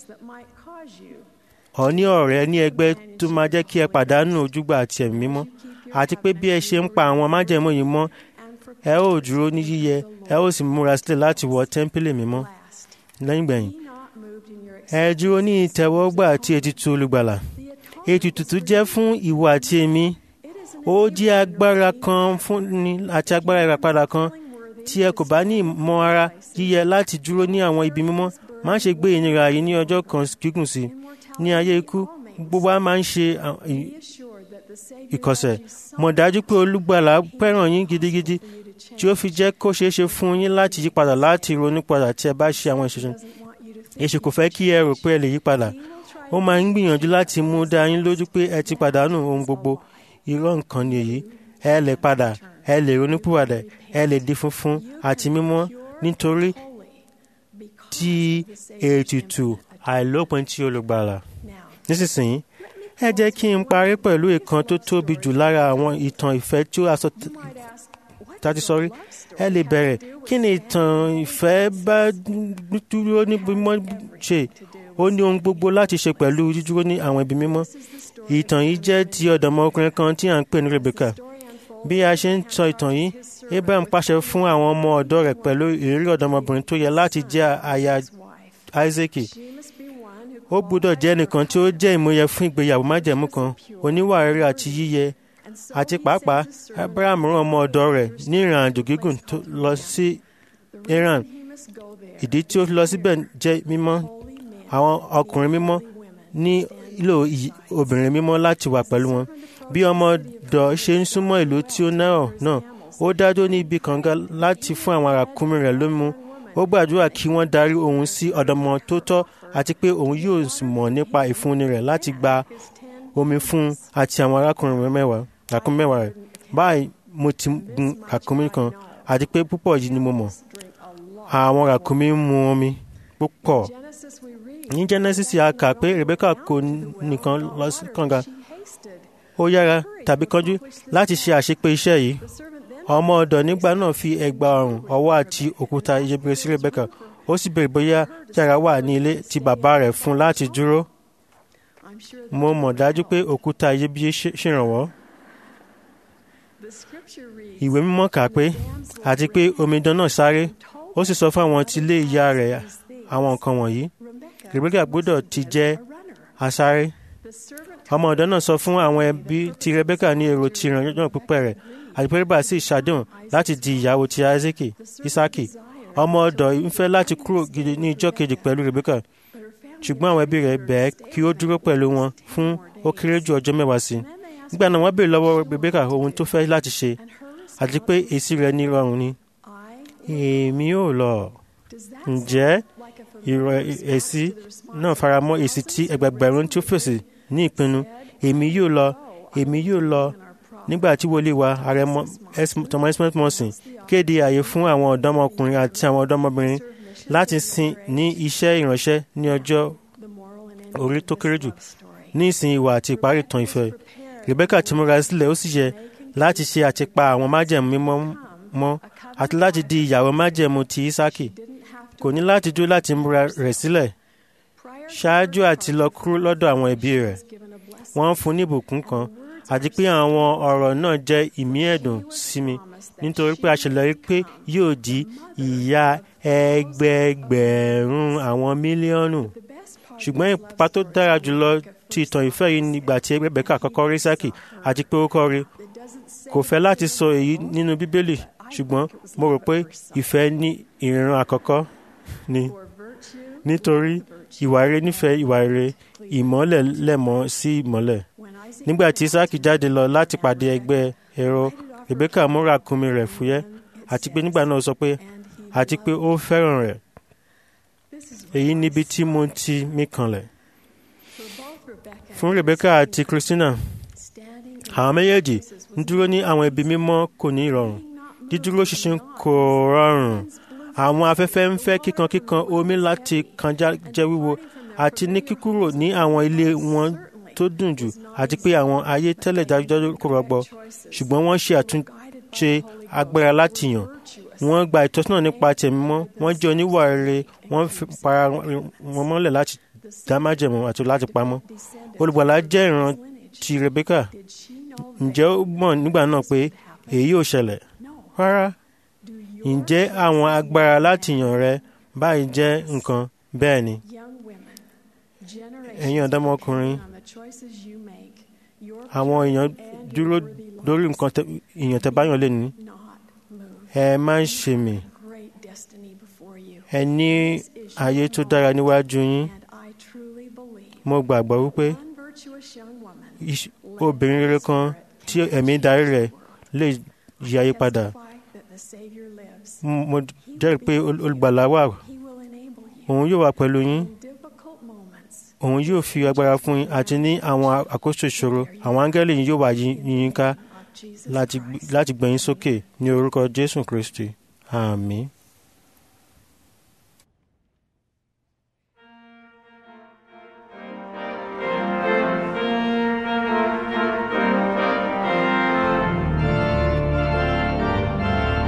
S2: ọ ní ọ̀rẹ́ ní ẹgbẹ́ tó máa jẹ́ kí ẹ pàdánù ojúgbà àti ẹ̀mí mímọ́ àti pé bí ẹ ṣe ń pa àwọn májẹ̀mú yìí mọ́ ẹ ó dúró ní yíyẹ ẹ ó sì múra sílẹ̀ láti wọ tẹ́ḿpìlì mímọ́ lẹ́yìn gbẹ̀yìn ẹ dúró ní ìtẹ́wọ́gbà àti ètùtù olùgbàlà ètùtù tó jẹ́ fún ìwọ àti èmi ó jẹ́ agbára kan fún ni àti agbára ìràpadà kan tí ẹ kò bá ní ìmọ̀ ara yíyẹ láti dúró ní àwọn ibi mímọ́ má ṣe gbé ìnira yìí ní ọjọ́ kan gígùn sí i ní ayé ikú gbogbo wa máa ń ṣe à- ì- ìkọ̀sẹ̀ mọ̀ dájú pé olùgbàlà fẹ́ràn yín gidigidi tí ó fi jẹ́ kó ṣeé ṣe fún yín láti yí padà láti ronú padà tí ẹ bá ṣe àwọn ìṣẹ̀ṣẹ̀ èṣù kò fẹ́ kí ẹ rò pé ẹ lè yí padà ó máa ń gbìyànjú láti mú dá yín lójú pé ẹ ti pàdánù ohun gbogbo irọ́ nǹkan ni èyí ẹ lè padà ẹ lè ronúpìwàdà ẹ lè di funfun àti mímọ́ nítorí tí ètùtù àìlópin tí olùgbàlà nísinsìnyí ẹ jẹ́ kí n parí pẹ̀lú ìkan tó tóbi jù lára àwọn ìtàn ìfẹ́ tí ó aṣọ tá a ti sọ rí ẹ lè bẹ̀rẹ̀ kí ni ìtàn ìfẹ́ bá dúró ní mímọ́ ṣe ó ní ohun gbogbo láti ṣe pẹ̀lú dídúró ní àwọn ibi mímọ́ ìtàn yìí jẹ́ ti ọ̀dọ́mọkùnrin kan tí à ń pè ní Rebecca bí a ṣe ń sọ ìtàn yìí Abraham pàṣẹ fún àwọn ọmọ ọ̀dọ́ rẹ̀ pẹ̀lú ìrírí ọ̀dọ́mọbìnrin tó yẹ láti jẹ́ aya Isaac ó gbọ́dọ̀ jẹ́ ẹnìkan tí ó jẹ́ ìmúyẹ fún ìgbéyàwó májẹ̀mú kan oníwà rere àti yíyẹ àti pàápàá Abraham rán ọmọ ọ̀dọ̀ rẹ̀ ní ìrìn àjò gígùn tó lọ sí Iran ìdí tí ó lọ síbẹ̀ jẹ́ mímọ́ àwọn ọkùnrin mímọ́ nílò obìnrin mímọ́ láti wà pẹ̀lú wọn bí ọmọ ọ̀dọ̀ ṣe ń súnmọ́ ìlú tí ó náà náà ó dájọ́ ní ibi kànga láti fún àwọn arákùnrin rẹ̀ lómú ó gbàdúrà kí wọ́n darí òun sí ọ̀dọ́mọ tó tọ́ àti pé òun yóò sì mọ̀ nípa ìfúnni rẹ̀ láti gba omi fún un àti àwọn arákùnrin mẹ́wàá ràkúnmí mẹ́wàá rẹ̀ báyìí mo ti gun ràkúnmí kan àti pé púpọ̀ yìí ni mo mọ̀ àwọn ràkúnmí ń mu omi púpọ̀ ní Genesis a kà pé Rebecca kò nìkan lọ sí kànga ó yára tàbí kánjú láti ṣe àṣepé iṣẹ́ yìí ọmọ ọ̀dọ̀ nígbà náà fi ẹ̀gbà ọrùn ọwọ́ àti òkúta iyebíye sí Rebecca ó sì béèrè bóyá yàrá wà ní ilé tí bàbá rẹ̀ fún láti dúró mo mọ̀ dájú pé òkúta iyebíye ṣèrànwọ́ ìwé mímọ́ kà pé àti pé omidan náà sáré ó sì sọ fún àwọn tí ilé ìyá rẹ̀ àwọn nǹkan wọ̀nyí Rebecca gbọ́dọ̀ ti jẹ́ asáré ọmọ ọ̀dọ́ náà sọ fún àwọn ẹbí tí Rebecca ní èrò ti ìrànlọ́wọ́ pípẹ́ rẹ̀ àti pé Rebecca sì ṣàdéhùn láti di ìyàwó ti Isaac Isaki ọmọ ọ̀dọ̀ ń fẹ́ láti kúrò gidi ní ijọ́ kejì pẹ̀lú Rebecca ṣùgbọ́n àwọn ẹbí rẹ̀ bẹ̀ẹ́ kí ó dúró pẹ̀lú wọn fún ó kéré jù ọjọ́ mẹ́wàá sí i nígbà náà wọ́n béèrè lọ́wọ́ Rebecca ohun tó fẹ́ láti ṣe àti pé èsì rẹ̀ ní rọrùn ni èmi ò lọ ǹjẹ́ ìrọ̀ èsì náà faramọ́ èsì tí ẹgbẹgbẹ̀rún tí ó fèsì ní ìpinnu èmi yóò lọ èmi yóò lọ nígbà tí wòlíì wa ààrẹ Thomas Morrison kéde ààyè fún àwọn ọ̀dọ́mọkùnrin àti àwọn ọ̀dọ́mọbìnrin láti sin ní iṣẹ́ ìránṣẹ́ ní ọjọ́ orí tó kéré jù ní ìsìn ìwà àti ìparí ìtàn ìfẹ́ Rebecca ti múra sílẹ̀ ó sì yẹ láti ṣe àtipa àwọn májẹ̀mú mímọ́ mọ́ àti láti di ìyàwó májẹ̀mú ti Isaki kò ní láti dúró láti múra rẹ̀ sílẹ̀ ṣáájú àti lọ kúrò lọ́dọ̀ àwọn ẹbí rẹ̀ wọ́n fún ní ìbùkún kan àti pé àwọn ọ̀rọ̀ náà jẹ́ ìmí ẹ̀dùn sí mi nítorí pé a ṣèlérí pé yóò di ìyá ẹgbẹẹgbẹ̀rún àwọn mílíọ̀nù ṣùgbọ́n ipa tó dára jùlọ ti ìtàn ìfẹ́ yìí nígbà tí Rebecca kọ́kọ́ rí Isaki àti pé ó kọ́ rí kò fẹ́ láti sọ èyí nínú Bíbélì ṣùgbọ́n mo rò pé ìfẹ́ ní ìran àkọ́kọ́ ni nítorí ìwà rere nífẹ̀ẹ́ ìwà rere ìmọ́lẹ̀ lẹ̀mọ́ sí ìmọ́lẹ̀ nígbà tí Isaki jáde lọ láti pàdé ẹgbẹ́ ẹ̀rọ Rebecca mú ràkúnmí rẹ̀ fúyẹ́ àti pé nígbà náà sọ pé àti pé ó fẹ́ràn rẹ̀ èyí níbi tí mo ti mí kanlẹ̀ fún Rebecca àti Christina àwọn méjèèjì ń dúró ní àwọn ibi mímọ́ kò ní ìrọ̀rùn dídúró ṣinṣin kò rọrùn àwọn afẹ́fẹ́ ń fẹ́ kíkankíkan omi láti kànjá jẹ́ wíwo àti ní kíkúrò ní àwọn ilé wọn tó dùn jù àti pé àwọn ayé tẹ́lẹ̀ dájúdájú kò rọgbọ ṣùgbọ́n wọ́n ṣe àtúnṣe agbára láti yàn wọ́n gba ìtọ́sọ́nà nípa tẹ̀mí mọ́ wọ́n jẹ́ oníwà rere wọ́n fi para wọn mọ́lẹ̀ láti dá májẹ̀mú àti láti pamọ́ olùgbàlà jẹ́ ìran ti Rebecca ǹjẹ́ ó mọ̀ nígbà náà pé èyí yóò ṣẹlẹ̀ rárá ǹjẹ́ àwọn agbára láti yàn rẹ báyìí jẹ́ nǹkan bẹ́ẹ̀ ni ẹ̀yin ọ̀dọ́mọkùnrin àwọn èèyàn dúró lórí nǹkan èèyàn tẹ́ báyọ̀ lé ní ẹ má ń ṣe mí ẹ ní ayé tó dára níwájú yín mo gbàgbọ́ wípé obìnrin rere kan tí ẹ̀mí darí rẹ̀ lè yí ayé padà mo jẹ́rìí pé olùgbàlà wà òun yóò wà pẹ̀lú yín òun yóò fi agbára fún yín àti ní àwọn àkóso ìṣòro àwọn áńgẹ́lì yìí yóò wà yín ká láti gbé yín sókè ní orúkọ Jésù Kristi àmín.
S4: Thank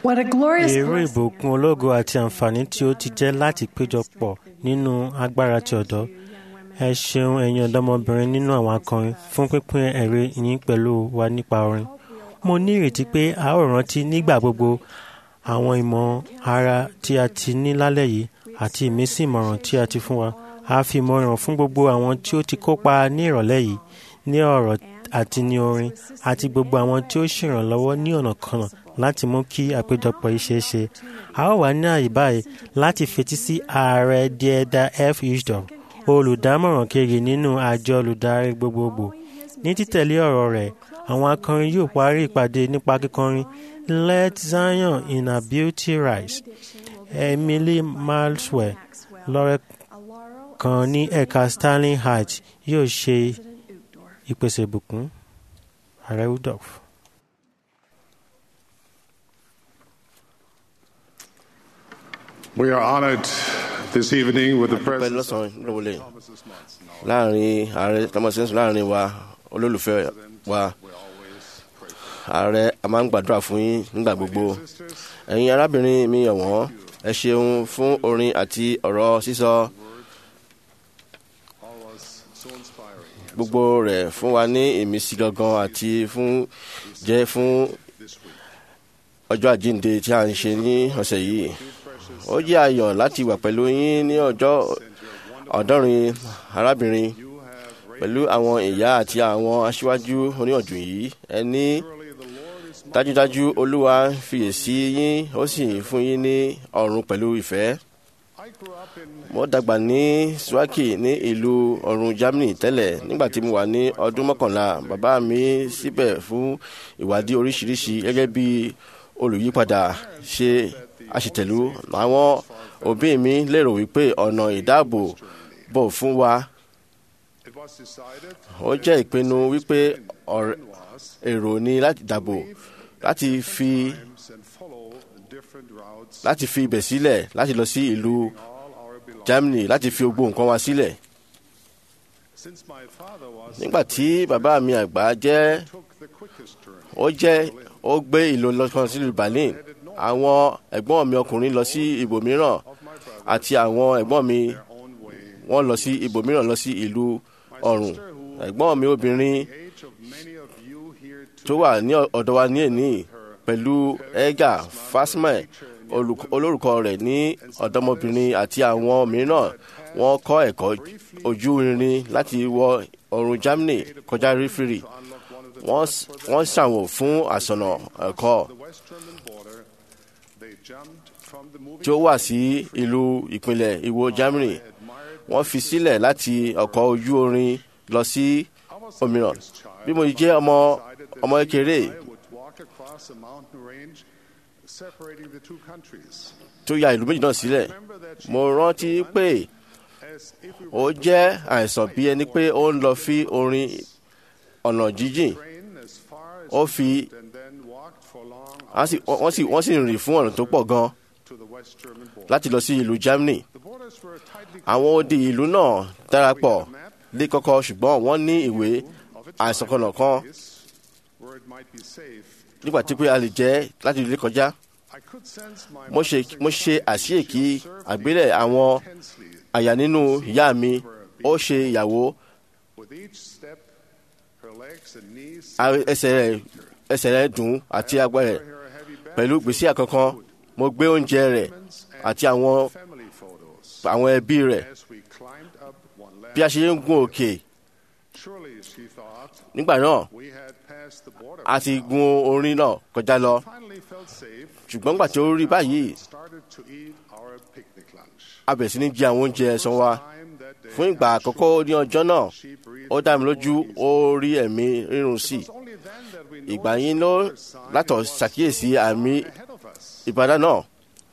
S3: What a glorious
S2: èrò
S3: blessing.
S2: ìbùkún ológo àti àǹfààní tí ó ti jẹ́ láti péjọpọ̀ nínú agbára ti ọ̀dọ́ ẹ ṣeun ẹ̀yin ọ̀dọ́mọbìnrin nínú àwọn akọrin fún pínpín ẹ̀rí yín pẹ̀lú wa nípa orin mo ní ìrètí pé a ó rántí nígbà gbogbo àwọn ìmọ̀ ara tí a ti ní lálẹ́ yìí àti ìmísí ìmọ̀ràn tí a ti fún wa a fi ìmọ̀ràn fún gbogbo àwọn tí ó ti kópa ní ìrọ̀lẹ́ yìí ní ọ̀rọ̀ àti ní orin àti gbogbo àwọn tí ó ṣèrànlọ́wọ́ ní ọ̀nà kan láti mú kí àpéjọpọ̀ yìí ṣeé ṣe. a ó wà ní àyè báyìí láti fetí sí ààrẹ diẹda f isdom olùdámọ̀ràn kejì nínú àjọ olùdarí gbogbogbò ní títẹ̀lé ọ̀rọ̀ rẹ̀ àwọn akọrin yóò parí ìpàdé nípa kíkọrin let zion in her beauty rise emily maxwell lọ́rẹ́ kan ní ẹ̀ka sterling heights yóò ṣe ìpèsè ìbùkún ààrẹ udolf.
S7: We are honored this evening with the
S8: pẹ́
S7: presence
S8: lọ́sàn-án lọ́wọ́lẹ̀ láàrin ààrẹ tọmọsẹ́sùn láàrin wa olólùfẹ́ wa ààrẹ a máa ń gbàdúrà fún yín nígbà gbogbo ẹ̀yin arábìnrin mi ọ̀wọ́n ẹ ṣeun fún orin àti ọ̀rọ̀ sísọ gbogbo rẹ̀ fún wa ní ìmísí gangan àti fún jẹ́ fún ọjọ́ àjíǹde tí a ń ṣe ní ọ̀sẹ̀ yìí ó jẹ́ ayọ̀ láti wà pẹ̀lú yín ní ọjọ́ ọ̀dọ́rin arábìnrin pẹ̀lú àwọn ìyá àti àwọn aṣíwájú oníyànjú yìí ẹni dájúdájú olúwa fiyèsí yín ó sì fún yín ní ọ̀run pẹ̀lú ìfẹ́ mo dàgbà ní swaki ní ìlú ọ̀run germany tẹ́lẹ̀ nígbà tí mo wà ní ọdún mọ́kànlá bàbá mi síbẹ̀ fún ìwádìí oríṣiríṣi gẹ́gẹ́ bí olùyípadà ṣe àṣetẹ̀lú àwọn òbí mi lérò wípé ọ̀nà ìdáàbò bò fún wa
S7: It was decided
S8: ó jẹ́ ìpinnu wípé ọ̀rẹ́- èrò ni láti dàbò láti fi
S7: and follow different routes
S8: láti fi ibẹ̀ sílẹ̀ láti lọ sí ìlú
S7: all our belongings.
S8: germany láti fi gbogbo nǹkan wa sílẹ̀
S7: Since my father was
S8: nígbà tí bàbá mi àgbà jẹ́
S7: took the quickest journey,
S8: ó jẹ́ ó gbé ìlú lọ́kàn sílùú berlin àwọn ẹ̀gbọ́n mi ọkùnrin lọ sí ibòmíràn àti àwọn ẹ̀gbọ́n mi
S7: own way.
S8: wọ́n lọ sí ibòmíràn lọ sí ìlú ọ̀run ẹ̀gbọ́n mi obìnrin
S7: Age of many of you here
S8: tó wà ní ọ̀dọ̀ wa ní èní pẹ̀lú edgar fasmẹ̀ olórúkọ rẹ̀ ní ọ̀dọ́mọbìnrin àti àwọn mìíràn wọ́n kọ́ ẹ̀kọ́ ojú irin láti wọ ọ̀run germany kọjá rífìrì wọ́n s- wọ́n ṣàwò fún àsọ̀nà ẹ̀kọ́
S7: the West German border, they jumped from the moving
S8: tí ó wà sí ìlú ìpínlẹ̀ ìwò germany wọ́n fi sílẹ̀ láti ọkọ̀ ojú orin lọ sí òmíràn bí mo jẹ́ ọmọ ọmọ kékeré
S7: I would walk across a mountain range separating the two countries.
S8: tó ya ìlú méjì náà sílẹ̀ mo rántí pé
S7: As if we
S8: ó jẹ́ àìsàn bí ẹni pé ó ń lọ fi orin ọ̀nà jíjìn
S7: train as far as
S8: ó fi
S7: and then walked for long
S8: wọ́n sì- wọ́n sì wọ́n sì rìn fún ọ̀nà tó pọ̀ gan
S7: to the West German border.
S8: láti lọ sí ìlú germany
S7: The borders were tightly
S8: àwọn odi ìlú náà darapọ̀ lé kọ́kọ́ ṣùgbọ́n wọ́n ní ìwé àìsàn kan náà kan
S7: where it might be safe.
S8: nígbà tí pé a lè jẹ́ láti ilé kọjá
S7: I could sense my
S8: mo ṣe mo ṣe àṣeyèkí àgbélẹ̀ àwọn
S7: intensely
S8: àyà nínú ìyá mi ó ṣe ìyàwó
S7: with each step, her legs and knees
S8: a- ẹsẹ̀ rẹ̀ ẹsẹ̀ rẹ̀ dùn àti agbára rẹ̀
S7: her heavy bag
S8: pẹ̀lú gbèsè àkọ́kọ́ mo gbé oúnjẹ rẹ̀ àti àwọn
S7: family photos
S8: àwọn ẹbí rẹ̀
S7: as we climbed up one ladder.
S8: bí a ṣe ń gun òkè
S7: Surely, she thought,
S8: nígbà náà
S7: we had passed the border.
S8: a ti gun orin náà kọjá lọ
S7: Finally felt safe.
S8: ṣùgbọ́n nígbà tí ó rí báyìí
S7: Started to eat our picnic lunch.
S8: a bẹ̀rẹ̀ sí ní jẹ àwọn oúnjẹ ẹ̀sán wa
S7: Time that day,
S8: fún ìgbà àkọ́kọ́ ní ọjọ́ náà
S7: she breathed
S8: ó dá mi lójú ó rí ẹ̀mí rírun sí i
S7: only then that we
S8: ìgbà
S7: noticed
S8: yín ló
S7: another sign
S8: látọ̀
S7: was
S8: ṣàkíyèsí àmì
S7: ahead of us.
S8: ìbàdàn náà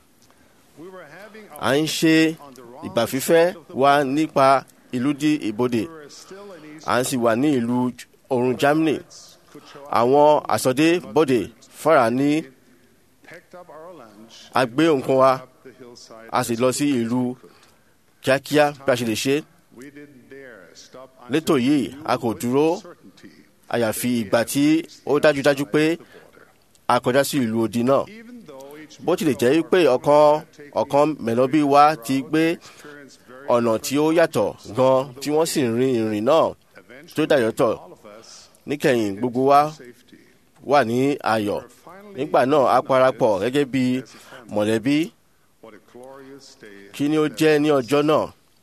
S7: We were having
S8: à
S7: our
S8: ń ṣe ìgbà fífẹ́ wa nípa ìlú di ìbodè
S7: we were still in East
S8: à ń sì wà ní ìlú ọ̀run germany
S7: could show up,
S8: àwọn àsọdé bòdè fara ní
S7: packed up our lunch
S8: a gbé nǹkan wa
S7: up the hillside.
S8: a sì lọ sí ìlú kíákíá bí a ṣe lè ṣe
S7: We didn't dare stop until
S8: létò yìí a kò dúró
S7: certainty.
S8: àyàfi ìgbà tí ó dájúdájú pé a kọjá sí ìlú odi náà
S7: Even though it
S8: bó tilẹ̀ jẹ́ wípé ọ̀kan ọ̀kan mẹ̀lọ́bí wa ti gbé ọ̀nà tí ó yàtọ̀ gan tí wọ́n sì rin ìrìn náà tó dàyọ̀tọ̀ níkẹyìn gbogbo wa wà ní ayọ̀ nígbà náà a parapọ̀ gẹ́gẹ́ bí mọ̀lẹ́bí kí ni ó jẹ́ ní ọjọ́ náà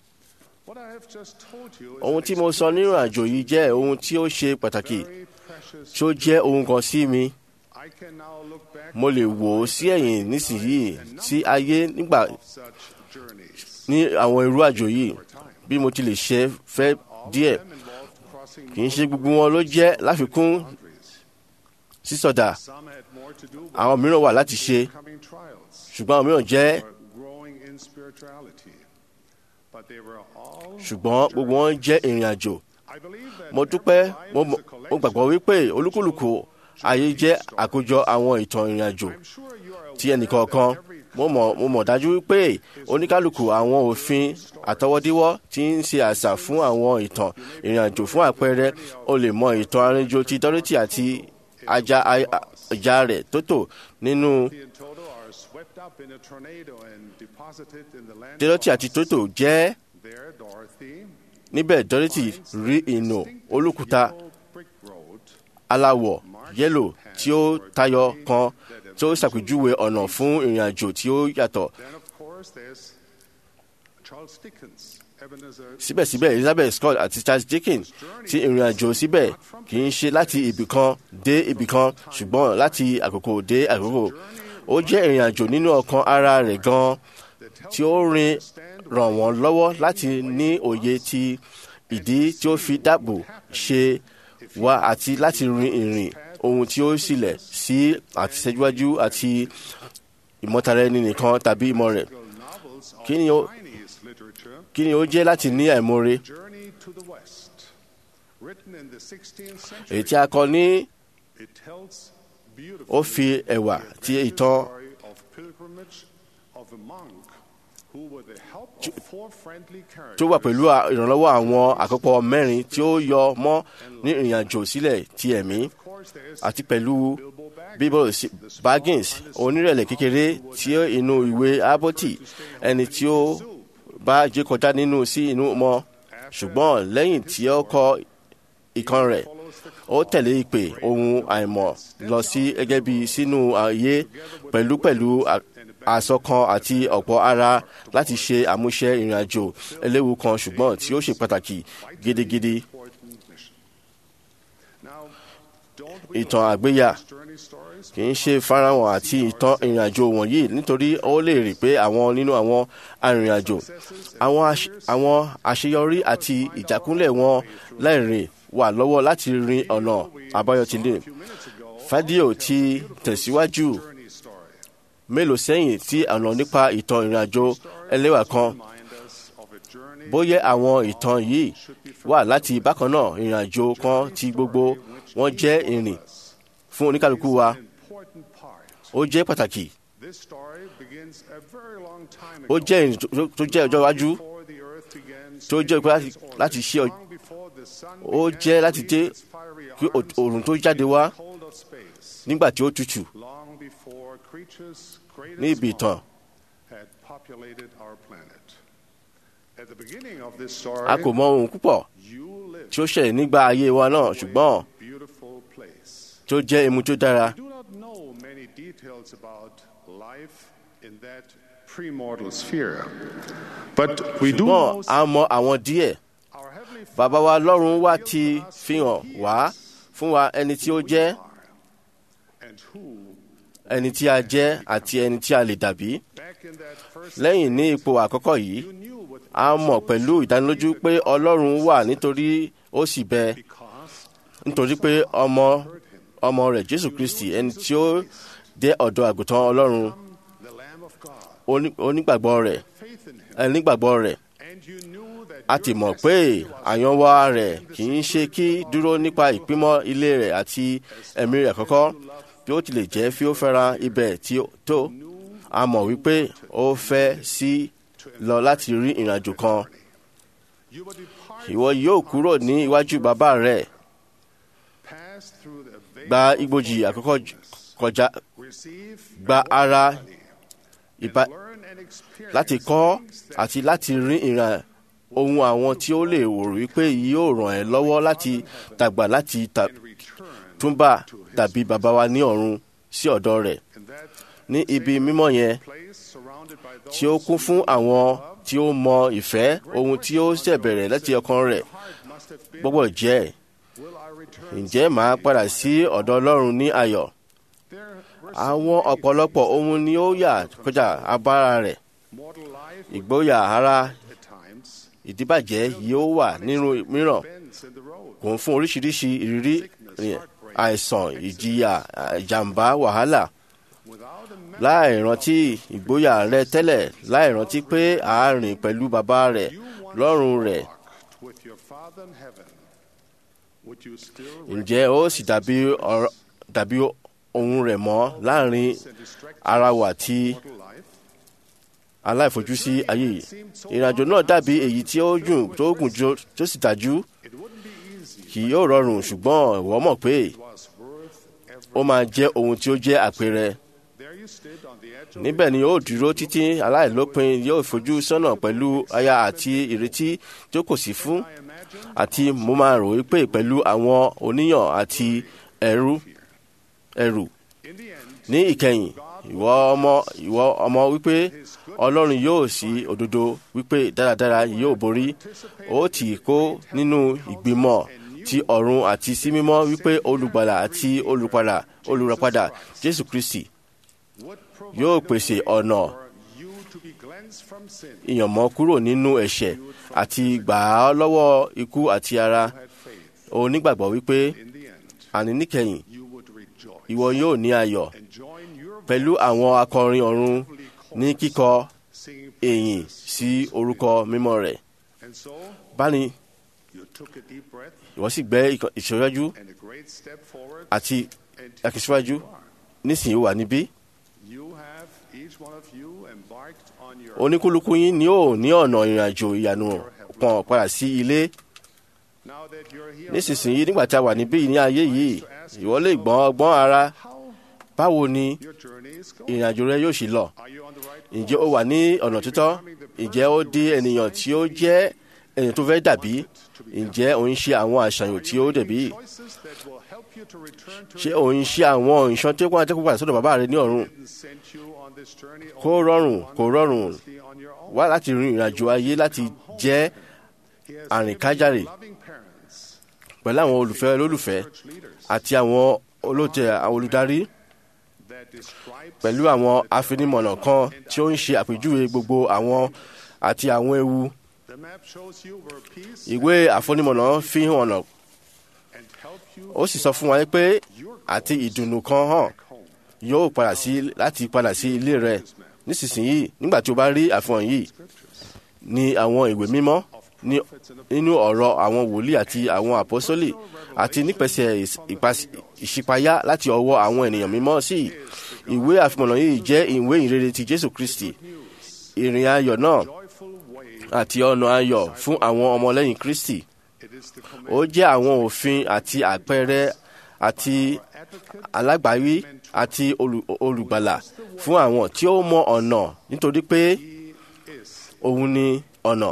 S8: ohun tí mo sọ nínú àjò yìí jẹ́ ohun tí ó ṣe pàtàkì tí ó jẹ́ ohun kan sí mi mo lè wò ó sí ẹ̀yìn nísìnyìí sí ayé nígbà ní àwọn irú àjò yìí bí mo ti lè ṣe fẹ́ díẹ̀ kì í ṣe gbogbo wọn ló jẹ́ láfikún sísọdà àwọn mìíràn wà láti ṣe ṣùgbọ́n àwọn mìíràn jẹ́ ṣùgbọ́n gbogbo wọn jẹ́ ìrìn àjò mo dúpẹ́ mo mọ̀- mo gbàgbọ́ wípé olúkúlùkù ayé jẹ́ àkójọ àwọn ìtàn ìrìn àjò ti ẹnìkọ̀ọ̀kan mo mọ̀ mo mọ̀ dájú wípé oníkálùkù àwọn òfin àtọwọ́díwọ́ ti ń ṣe àṣà fún àwọn ìtàn ìrìn àjò fún àpẹẹrẹ o lè mọ ìtàn arìnrìnàjò ti Dorothy àti ajá ajá rẹ̀ Tótò nínú Dorothy àti Tótò jẹ́ níbẹ̀ Dorothy rí ìnù olókùúta aláwọ̀ yẹ́lò tí ó tayọ kan tí ó ṣàpèjúwe ọ̀nà fún ìrìn àjò tí ó yàtọ̀. síbẹ̀síbẹ̀ Elizabeth Scott àti Charles Dickens ti ìrìn àjò síbẹ̀ kì í ṣe láti ibìkan dé ibìkan ṣùgbọ́n láti àkókò dé àkókò. ó jẹ́ ìrìn àjò nínú ọkàn ara rẹ̀ gan-an tí ó rin ràn wọ́n lọ́wọ́ láti ní òye ti ìdí tí ó fi dáàbò ṣe wá àti láti rin ìrìn ohun tí ó sílẹ̀ sí àtisẹ́júwájú àti ìmọ̀tara ẹni nìkan tàbí ìmọ̀ rẹ̀. Kí ni ó kí ni ó jẹ́ láti ní àìmoore? Èyí tí a kọ ní ó fi ẹ̀wà ti ìtàn tí ó wà pẹ̀lú ìrànlọ́wọ́ àwọn àkópọ̀ mẹ́rin tí ó yọ mọ́ ní ìrìnàjò sílẹ̀ ti ẹ̀mí àti pẹ̀lú bíbọ̀ Baggins onírẹ̀lẹ̀ kékeré tí inú ìwé Abbott ẹni tí ó bá jẹ́ kọjá nínú sí inú mọ́ ṣùgbọ́n lẹ́yìn tí ó kọ ìkan rẹ̀ ó tẹ̀lé ìpè ohun àìmọ̀ lọ sí gẹ́gẹ́ bí sínú ayé pẹ̀lúpẹ̀lú àsọkan àti ọ̀pọ̀ ara láti ṣe àmúṣe ìrìnàjò eléwu kan ṣùgbọ́n tí ó ṣe pàtàkì gidigidi. ìtàn àgbéyà kì í ṣe farahàn àti ìtàn ìrìnàjò wọ̀nyí nítorí ó lè rí pé àwọn nínú àwọn arìnrìnàjò àwọn àṣeyọrí àti ìjákulẹ̀ wọn lẹ́rìn wà lọ́wọ́ láti rin ọ̀nà àbáyọ tilẹ̀. Fádíò ti tẹ̀síwájú mélòó sẹ́yìn tí ọ̀nà nípa ìtàn ìrìnàjò ẹlẹ́wà kan. Bóyá àwọn ìtàn yìí wà láti bákan náà ìrìnàjò kan tí gbogbo wọn jẹ́ ìrìn fún oníkálukú wa. Ó jẹ́ pàtàkì. Ó jẹ́ ìrìn tó jẹ́ ọjọ́ iwájú tó jẹ́ pé láti ṣe ó jẹ́ láti dé kí òòrùn tó jáde wá nígbà tí ó tutù ní ibi ìtàn. a kò mọ ohun púpọ̀ tí ó ṣẹlẹ̀ nígbà ayé wa náà ṣùgbọ́n tí ó jẹ́ emu tó dára. ṣùgbọ́n a mọ àwọn díẹ̀ bàbá wa lọ́run wá ti fi hàn wá fún wa ẹni tí ó jẹ́ ẹni tí a jẹ́ àti ẹni tí a lè dàbí. lẹ́yìn ní ipò àkọ́kọ́ yìí a mọ̀ pẹ̀lú ìdánilójú pé ọlọ́run wà nítorí ó sì bẹ nítorí pé ọmọ ọmọ rẹ̀ jésù kristi ẹni tí ó dé ọ̀dọ̀ àgùntàn ọlọ́run onígbàgbọ́ rẹ̀ ẹnigbàgbọ́ rẹ̀ a ti mọ̀ pé àyànwá rẹ̀ kì í ṣe kí dúró nípa ìpímọ́ ilé rẹ̀ àti ẹ̀mí rẹ̀ kọ́kọ́ bí ó tilẹ̀ jẹ́ fi ó fẹ́ràn ibẹ̀ tí ó tó a mọ̀ wípé ó fẹ́ sí lọ láti rí ìrìnàjò kan ìwọ yóò kúrò ní iwájú bàbá rẹ̀ gba igbójì àkọ́kọ́ kọjá gba ara ìbá
S7: learn and experience
S8: láti kọ́
S7: things that
S8: àti láti rí ìran ohun àwọn tí ó lè wò wípé yóò ràn ẹ́ lọ́wọ́ láti dàgbà láti ta-
S7: in return
S8: túnbà dàbí bàbá wa ní ọ̀run sí ọ̀dọ̀ rẹ̀
S7: in that
S8: ní ibi mímọ́ yẹn
S7: place surrounded by those
S8: tí ó kún fún àwọn tí ó mọ ìfẹ́ ohun tí ó ṣẹ̀bẹ̀rẹ̀ láti ọkàn rẹ̀
S7: heart must have been
S8: gbọ́gbọ́ jẹ́
S7: will I return
S8: ǹjẹ́ màá padà sí ọ̀dọ̀ ọlọ́run ní ayọ̀
S7: there were
S8: àwọn ọ̀pọ̀lọpọ̀ ohun ni ó yà kọjá abára rẹ̀
S7: mortal life
S8: ìgboyà ara
S7: at times
S8: ìdíbàjẹ́ yóò wà nínú mìíràn
S7: bends in the road
S8: kò ń fún oríṣiríṣi ìrírí rìn, àìsàn ìjìyà ìjàmbá wàhálà
S7: without a man
S8: láì rántí ìgboyà rẹ tẹ́lẹ̀ láì rántí pé àárín pẹ̀lú bàbá rẹ̀ lọ́rùn rẹ̀
S7: walked with your father in heaven would you still
S8: ǹjẹ́ ó sì dàbí ọ̀rọ̀- dàbí ohun rẹ̀ mọ́ láàrin
S7: and distract
S8: ara wa àti
S7: mortal life
S8: aláìfojúsí ayé yìí ìrìnàjò náà dàbí èyí tí ó gùn tó gùn jù- tó sì dájú
S7: it wouldn't be easy
S8: kì yóò rọrùn ṣùgbọ́n ìwọ mọ̀ pé
S7: it was worth every
S8: ó máa jẹ́ ohun tí ó jẹ́ àpẹẹrẹ
S7: there you stood on the edge of
S8: níbẹ̀ ni ó dúró títí aláìlópin yóò fojú sọ́nà pẹ̀lú aya àti ìrètí tí ó kò sí fún
S7: I imagine
S8: àti mo máa rò wípé pẹ̀lú àwọn oníyàn àti ẹ̀rù ẹ̀rù
S7: in the end
S8: ní ìkẹyìn ìwọ ọmọ ìwọ ọmọ wípé ọlọ́run yóò sí òdodo wípé dáradára yóò borí ó tì kó nínú ìgbìmọ̀ ti ọ̀run àti sí mímọ́ wípé olùgbàlà àti olùpadà olùràpadà jésù kristi
S7: would
S8: yóò
S7: provide
S8: pèsè
S7: a way
S8: ọ̀nà
S7: for you to be cleansed from sin
S8: ìyànmọ́ kúrò nínú ẹ̀ṣẹ̀ àti gbà á lọ́wọ́ ikú àti ara
S7: had faith
S8: onígbàgbọ́ wípé
S7: in the end
S8: àní níkẹyìn
S7: you would rejoice
S8: ìwọ yóò ní ayọ̀
S7: and join your
S8: pẹ̀lú àwọn akọrin ọ̀run ní kíkọ
S7: singing
S8: èyìn sí orúkọ mímọ́ rẹ̀
S7: and so
S8: báni
S7: you took a deep breath
S8: ìwọ sì gbé ìkọ- ìṣòwájú
S7: and a great step forward
S8: àti
S7: and
S8: akíṣíwájú
S7: you are.
S8: nísìnyí ó wà níbí
S7: You have each one of you embarked on your
S8: oníkúlùkù yín ni ó ní ọ̀nà ìrìnàjò ìyanu pọ̀n padà sí ilé
S7: now that you're here
S8: nísinsìnyí nígbà tí a wà níbí ní ayé yìí ìwọ lè gbọ́n ọgbọ́n ara
S7: how
S8: báwo ni
S7: your journey is going
S8: ìrìnàjò rẹ yóò ṣì lọ
S7: are you on the right
S8: ǹjẹ́ ó wà ní ọ̀nà títọ́ ǹjẹ́ ó di ènìyàn tí ó jẹ́ ènìyàn tó fẹ́ dàbí ǹjẹ́ òun ṣe àwọn àṣàyàn tí ó dẹ̀bí
S7: choices that will help you to return to
S8: ṣé òun ṣe àwọn ìṣàn tí ó kọ́ àtẹ́kùn padà sọ́dọ̀ bàbá rẹ ní ọ̀run
S7: didn't send you on this journey
S8: kó rọrùn kó rọrùn
S7: honestly on your own
S8: wá láti rin ìrìnàjò ayé láti jẹ́
S7: he has
S8: àrìnkájàre
S7: given you loving parents
S8: pẹ̀lú àwọn olùfẹ́ olólùfẹ́
S7: church leaders
S8: àti àwọn olóòtẹ̀ àwọn olùdarí
S7: that describe
S8: pẹ̀lú àwọn afinimọ̀nà kan tí ó ń ṣe àpèjúwe gbogbo àwọn àti àwọn ewu
S7: the map shows you where peace
S8: ìwé àfonimọ̀nà fi hàn ọ̀nà
S7: and help you
S8: ó sì sọ fún wa pé àti ìdùnnú kan hàn
S7: home
S8: yóò padà sí láti padà sí ilé rẹ nísinsìnyí nígbà tí o bá rí àfihàn yìí ní àwọn ìwé mímọ́ ní nínú ọ̀rọ̀ àwọn wòlíì àti àwọn àpọ́sólì àti nípasẹ̀ ìs- ìpas- ìṣípayá láti ọwọ́ àwọn ènìyàn mímọ́ sí ìwé àfihàn yìí jẹ́ ìwé ìrere ti jésù kristi ìrìn ayọ̀ náà
S7: joyful way
S8: àti ọ̀nà ayọ̀ fún àwọn ọmọlẹ́yìn kristi
S7: it is the
S8: ó jẹ́ àwọn òfin àti àpẹẹrẹ àti alágbàwí àti olù- olùgbàlà fún àwọn tí ó mọ ọ̀nà nítorí pé
S7: is
S8: òun ni ọ̀nà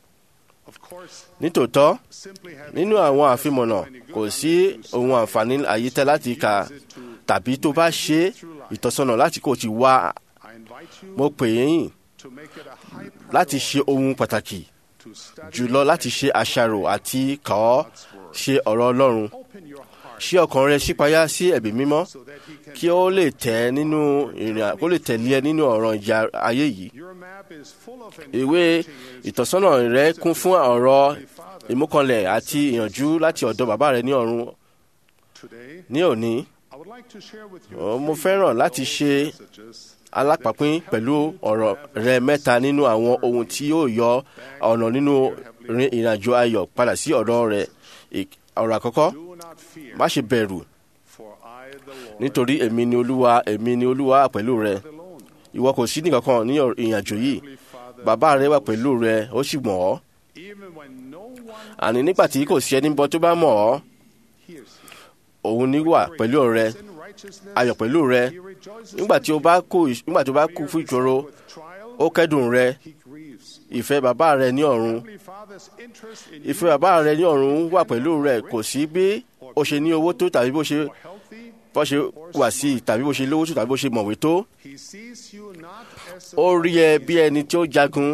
S7: of course
S8: nítòótọ́
S7: simply having
S8: nínú àwọn àfimọ̀nà kò sí ohun àǹfààní àyítẹ́ láti kà tàbí tó bá ṣe ìtọ́sọ́nà láti kò ti wá
S7: I invite you
S8: mo pè é yín
S7: to make it a high
S8: láti
S7: priority
S8: ṣe ohun pàtàkì
S7: to study
S8: jùlọ láti ṣe àṣàrò àti kà ọ́ ṣe ọ̀rọ̀ ọlọ́run
S7: open your heart
S8: ṣí ọkàn rẹ ṣípayá sí ẹ̀bí mímọ́
S7: so that he can
S8: kí ó lè tẹ̀ ẹ́ nínú ìrìn kó lè tẹ̀lé ẹ nínú ọ̀ràn ìjà ayé yìí
S7: your map is full of
S8: ìwé ìtọ́sọ́nà rẹ kún fún ọ̀rọ̀ ìmúkanlẹ̀ àti ìyànjú láti ọ̀dọ̀ bàbá rẹ ní ọ̀run
S7: today
S8: ní òní
S7: I would like to share with you
S8: Ọ, mo fẹ́ràn láti ṣe alápapín pẹ̀lú ọ̀rọ̀ rẹ mẹ́ta nínú àwọn ohun tí yóò yọ ọ̀nà nínú rin ìrìnàjò ayọ̀ padà sí ọ̀dọ̀ rẹ Ì- ọ̀rọ̀ àkọ́kọ́
S7: do not fear
S8: má ṣe bẹ̀rù
S7: for I the Lord
S8: nítorí èmi ni olúwa èmi ni olúwa pẹ̀lú rẹ
S7: alone
S8: ìwọ kò sí nìkankan ní ọ̀rọ̀ ìrìnàjò yìí
S7: Heavenly Father
S8: bàbá rẹ wà pẹ̀lú rẹ ó sì mọ̀ ọ́
S7: even when no one
S8: àní nígbà tí kò sí ẹni bọ́ tó bá mọ̀ ọ́
S7: hears you
S8: òun ní wà pẹ̀lú rẹ ayọ̀ pẹ̀lú rẹ nígbà tí o bá kú nígbà tí o bá kú fún ìṣòro ó kẹ́dùn rẹ ìfẹ́ bàbá rẹ ní ọ̀run ìfẹ́ bàbá rẹ ní ọ̀run wà pẹ̀lú rẹ kò sí bí o ṣe ní owó tó tàbí bó ṣe bó ṣe wà sí i tàbí bó ṣe lówó tó tàbí bó ṣe mọ̀wé tó ó rí ẹ bí ẹni tí ó jagun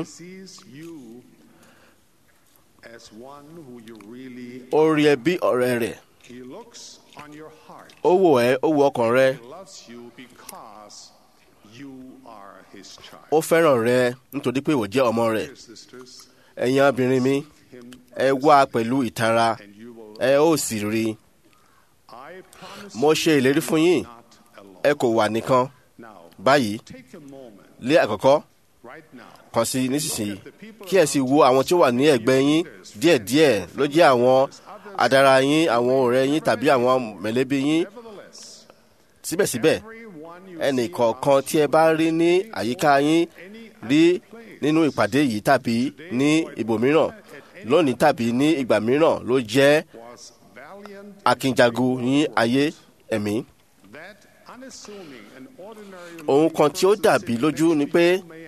S8: ó rí ẹ bí ọ̀rẹ́ rẹ̀ ó wò ẹ́ ó wo ọkàn rẹ ó fẹ́ràn rẹ nítorí pé ìwọ jẹ́ ọmọ rẹ̀ ẹ̀yin obìnrin mi ẹ wá pẹ̀lú ìtara ẹ ó sì rí i mo ṣe ìlérí fún yín ẹ kò wà nìkan báyìí lé àkọ́kọ́ kàn sí nísinsìnyí kí ẹ sì wo àwọn tí ó wà ní ẹ̀gbẹ́ yín díẹ̀díẹ̀ ló jẹ́ àwọn adara yín àwọn ọ̀rẹ́ yín tàbí àwọn mẹ̀lẹ́bí yín síbẹ̀síbẹ̀ ẹnì kọ̀ọ̀kan tí ẹ bá rí ní àyíká yín rí nínú ìpàdé yìí tàbí ní ibòmíràn lónìí tàbí ní ìgbà mìíràn ló jẹ́ akínjagun yín ayé ẹ̀mí. ohun kan tí ó dàbí lójú ni pé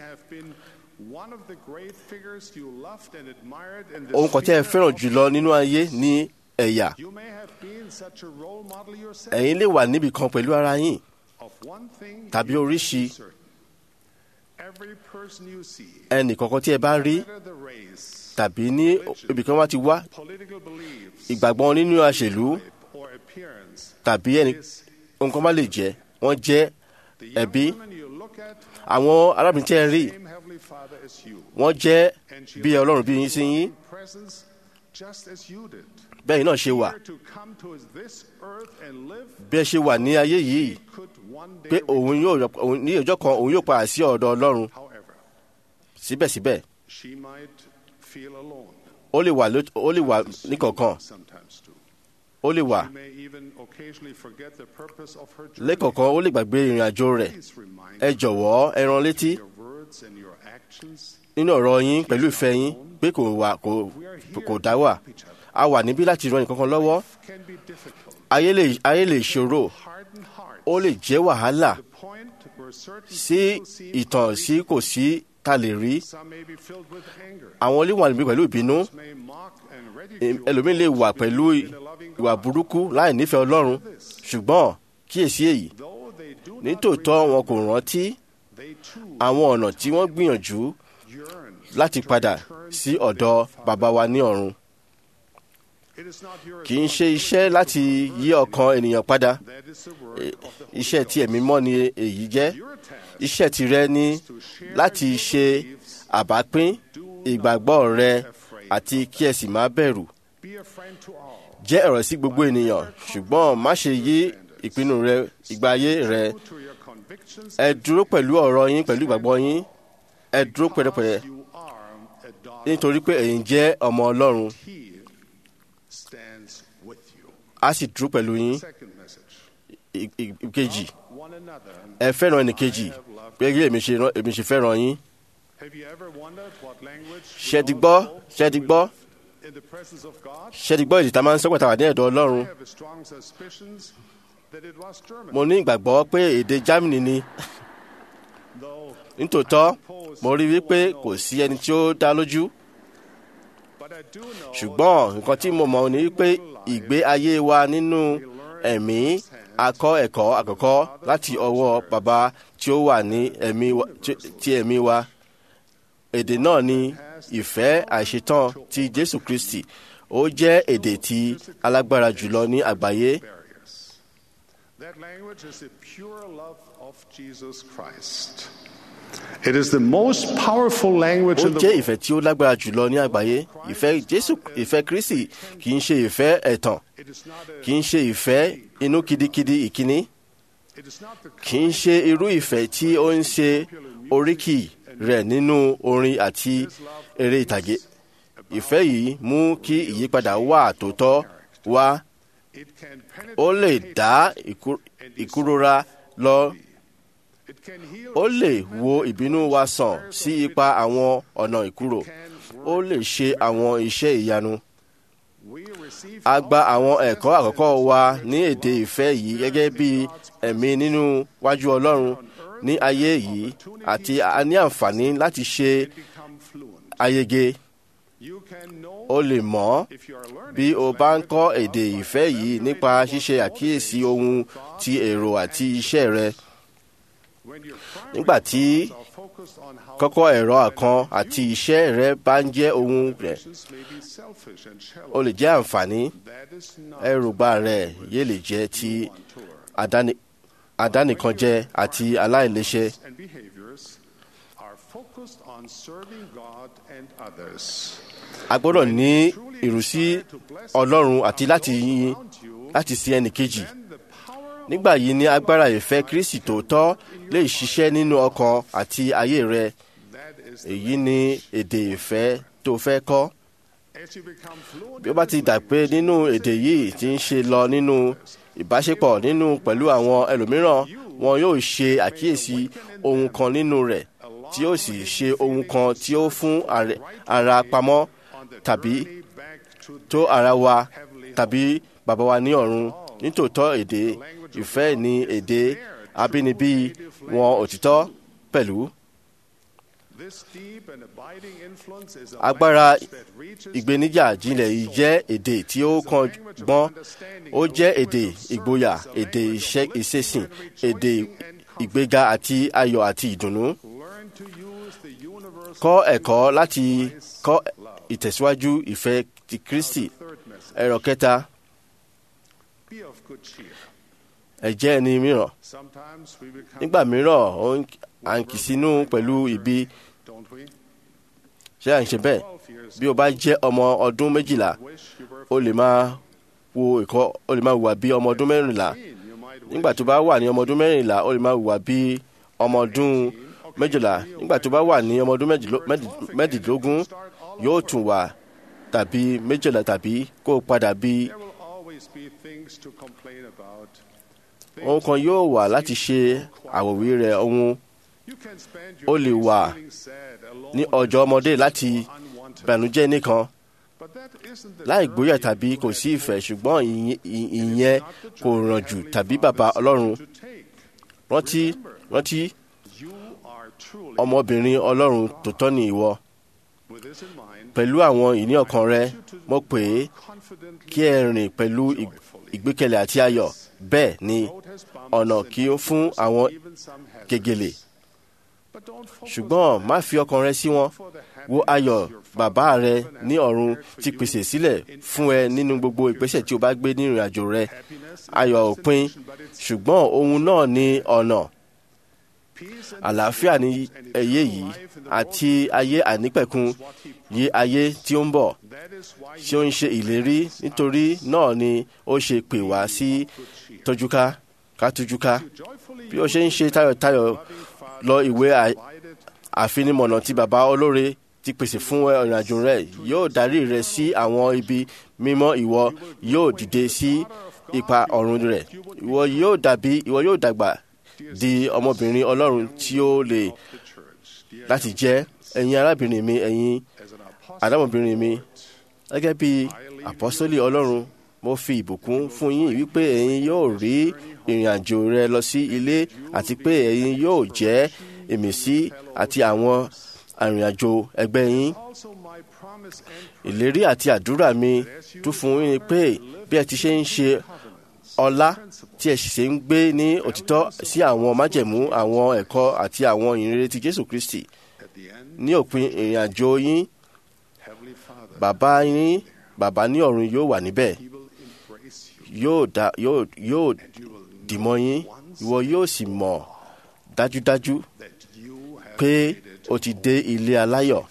S8: ohun kan tí ẹ fẹ́ràn jùlọ nínú ayé ní ẹ̀yà ẹ̀yin lè wà níbì kan pẹ̀lú ara yín tàbí oríṣi ẹnì kankan tí ẹ bá rí tàbí ní ibì kan wá ti wá ìgbàgbọ́ nínú àṣèlú tàbí ẹnì nǹkan bá lè jẹ́ wọ́n jẹ́ ẹbí àwọn arábìnrin tí ẹ rí wọ́n jẹ́ bí ọlọ́run bí yín sí yín bẹ́ẹ̀ náà ṣe wà bí ẹ ṣe wà ní ayé yìí pé òun yóò ní ọjọ́ kan òun yóò padà sí ọ̀dọ̀ ọlọ́run síbẹ̀síbẹ̀ ó lè wà ó lè wà níkọ̀ọ̀kan ó lè wà lẹ́kọ̀ọ̀kan ó lè gbàgbé ìrìn àjò rẹ̀ ẹ jọ̀wọ́ ẹ rán létí nínú ọ̀rọ̀ yín pẹ̀lú ìfẹ́ yín pé kò wà kò dá wà a wà níbí láti ran nǹkan kan lọ́wọ́ ayé lè ayé lè ṣòro ó lè jẹ́ wàhálà sí ìtàn sí kò sí ta lè rí àwọn oníwà níbí pẹ̀lú ìbínú ẹlòmíín lè wà pẹ̀lú ìwà burúkú láì nífẹ̀ẹ́ ọlọ́run ṣùgbọ́n kíyèsí èyí nítòótọ́ wọn kò rántí àwọn ọ̀nà tí wọ́n gbìyànjú láti padà sí ọ̀dọ̀ bàbá wa ní ọ̀run kì í ṣe iṣẹ́ láti yí ọkàn ènìyàn padà iṣẹ́ tí ẹ̀mí mọ́ ni èyí jẹ́ iṣẹ́ tirẹ̀ ni láti ṣe àbápín ìgbàgbọ́ rẹ àti kí ẹ sì má bẹ̀rù jẹ́ ọ̀rọ̀ sí gbogbo ènìyàn ṣùgbọ́n má ṣe yí ìpinnu rẹ ìgbà ayé rẹ ẹ dúró pẹ̀lú ọ̀rọ̀ yín pẹ̀lú ìgbàgbọ́ yín ẹ dúró pẹ̀lẹ́pẹ̀lẹ́ nítorí pé ẹ̀yin jẹ́ ọmọ ọlọ́run a sì dúró pẹ̀lú yín ìkejì ẹ fẹ́ràn ẹnìkejì gẹ́gẹ́ èmi ṣe fẹ́ràn yín ṣe ti gbọ́ ṣe ti gbọ́ ṣe ti gbọ́ èdè tá a máa ń sọ pàtàkì ní ẹ̀dọ̀ ọlọ́run mo ní ìgbàgbọ́ pé èdè Germany ni nítòótọ́ mo rí wípé kò sí ẹni tí ó dá lójú ṣùgbọ́n nǹkan tí mo mọ̀ ni wípé ìgbé ayé wa nínú ẹ̀mí akọ́ ẹ̀kọ́ àkọ́kọ́ láti ọwọ́ bàbá tí ó wà ní ẹ̀mí ti ẹ̀mí wa èdè náà ni ìfẹ́ àìṣetán ti Jésù Kristi ó jẹ́ èdè tí alágbára jùlọ ní àgbáyé.
S7: That language is the pure love of Jesus Christ. It is the most powerful language
S8: ó
S7: in the
S8: jẹ́
S7: world.
S8: ìfẹ́ tí ó lágbára jùlọ ní àgbáyé ìfẹ́ Jésù ìfẹ́ Kristi kì í ṣe ìfẹ́ ẹ̀tàn
S7: It is not a,
S8: kì í ṣe ìfẹ́ inú kiddikiddi ìkíní
S7: it is not the
S8: kì í ṣe irú ìfẹ́ tí ó ń ṣe oríkì rẹ̀ nínú orin àti eré ìtàgé ìfẹ́ yìí mú kí ìyípadà wà tòótọ́ wá
S7: it can
S8: ó
S7: penetrate
S8: lè dá ìkú- ìkúrora lọ
S7: it can heal
S8: ó lè wo ìbínú wa sàn sí ipa àwọn ọ̀nà ìkúrò ó lè ṣe àwọn iṣẹ́ ìyanu
S7: we
S8: a gba àwọn ẹ̀kọ́ àkọ́kọ́ wa ní èdè ìfẹ́ yìí gẹ́gẹ́ bí ẹ̀mí nínú wájú ọlọ́run ní ayé yìí àti a ní àǹfààní láti ṣe ayege o lè mọ̀ bí o bá ń kọ́ èdè ìfẹ́ yìí nípa ṣíṣe àkíyèsí ohun ti èrò àti iṣẹ́ rẹ nígbà tí kọ́kọ́ ẹ̀rọ àkan àti iṣẹ́ rẹ bá ń jẹ́ ohun rẹ̀ ó lè jẹ́ àǹfààní ẹrùbá rẹ̀ yé lè jẹ́ ti àdáni àdánìkanjẹ àti aláìléṣe. a gbọ́dọ̀ ní ìrúsí ọlọ́run àti láti yin láti sin ẹnì kejì nígbà yìí ni agbára ìfẹ́ kristi tòótọ́ lè ṣiṣẹ́ nínú ọkàn àti ayé rẹ èyí ni èdè ìfẹ́ tó fẹ́ kọ́ bí ó bá ti dà pé nínú èdè yìí ti ń ṣe lọ nínú ìbáṣepọ̀ nínú pẹ̀lú àwọn ẹlòmíràn wọn yóò ṣe àkíyèsí ohun kan nínú rẹ̀ tí yóò sì ṣe ohun kan tí ó fún ara pamọ́ tàbí tó ara wa tàbí bàbá wa ní ọ̀run nítòótọ́ èdè ìfẹ́ ní èdè abínibí wọn òtítọ́ pẹ̀lú. agbára ìgbéníjà jinlẹ̀ yìí jẹ́ èdè tí ó kan gbọ́n ó jẹ́ èdè ìgboyà èdè ìṣesìn èdè ìgbéga àti ayọ̀ àti ìdùnnú. kọ́ ẹ̀kọ́ láti kọ́ ìtẹ̀síwájú ìfẹ́ ti Kristi ẹ̀rọ kẹta ẹ jẹ́ ẹni mìíràn nígbà mìíràn à ń kì sínú pẹ̀lú ibi ṣé à ń ṣe bẹ́ẹ̀ bí o bá jẹ́ ọmọ ọdún méjìlá o lè máa wo ẹ̀kọ́ o lè máa hùwà bí ọmọ ọdún mẹ́rìnlá nígbà tó bá wà ní ọmọ ọdún mẹ́rìnlá o lè máa hùwà bí ọmọ ọdún méjìlá nígbà tó bá wà ní ọmọ ọdún mẹ́rìndínlógún yóò tún wà tàbí méjìlá tàbí kó o padà bí ohun kan yóò wà láti ṣe àwòwí rẹ̀ ohun ó lè wà ní ọjọ́ ọmọdé láti bànújẹ́ nìkan láì gbóyà tàbí kò sí ìfẹ́ ṣùgbọ́n ìyẹn kò ràn jù tàbí bàbá ọlọ́run rántí rántí ọmọbìnrin ọlọ́run tòótọ́ ni ìwọ pẹ̀lú àwọn ìní ọkàn rẹ mo pè é kí ẹ rìn pẹ̀lú ìgbékẹ̀lé àti ayọ̀ bẹ́ẹ̀ ni ọ̀nà kí ó fún àwọn gègèlè ṣùgbọ́n má fi ọkàn rẹ sí wọn wo ayọ̀ bàbá rẹ ní ọ̀run ti pèsè sílẹ̀ fún ẹ nínú gbogbo ìgbésẹ̀ tí o bá gbé ní ìrìn àjò rẹ ayọ̀ òpin ṣùgbọ́n ohun náà ní ọ̀nà àlàáfíà ní ẹyẹ yìí àti ayé ànípẹ̀kun yí ayé tí ó ń bọ̀ tí ó ń ṣe ìlérí nítorí náà ni ó ṣe pè wá sí tójúká ká tójúká bí ó ṣe ń ṣe tayọ̀tayọ̀ lọ ìwé àfinimọ̀nà tí bàbá olóore ti pèsè fún ìrìnàjò rẹ yóò darí rẹ sí àwọn ibi mímọ́ ìwọ yóò dìde sí ipa ọ̀run rẹ ìwọ yóò dàbí ìwọ yóò dàgbà di ọmọbìnrin ọlọ́run tí ó lè láti jẹ́ ẹ̀yin arábìnrin mi ẹ̀yin àdámọ̀bìnrin mi gẹ́gẹ́ bí àpọ́sólì ọlọ́run mo fi ìbùkún fún yín wípé ẹ̀yin yóò rí ìrìn àjò rẹ lọ sí ilé àti pé ẹ̀yin yóò jẹ́ ìmísí àti àwọn arìnrìnàjò ẹgbẹ́ yín. ìlérí àti àdúrà mi tún fún yín pé bí ẹ ti ṣe ń ṣe ọlá tí ẹ sì ń gbé ní òtítọ́ sí àwọn májẹ̀mú àwọn ẹ̀kọ́ àti àwọn ìrere ti Jésù Kristi ní òpin ìrìn àjò yín bàbá yín bàbá ní ọ̀run yóò wà níbẹ̀ yóò dá yóò yóò dìmọ́ yín ìwọ yóò sì mọ̀ dájúdájú pé o ti dé ilé aláyọ̀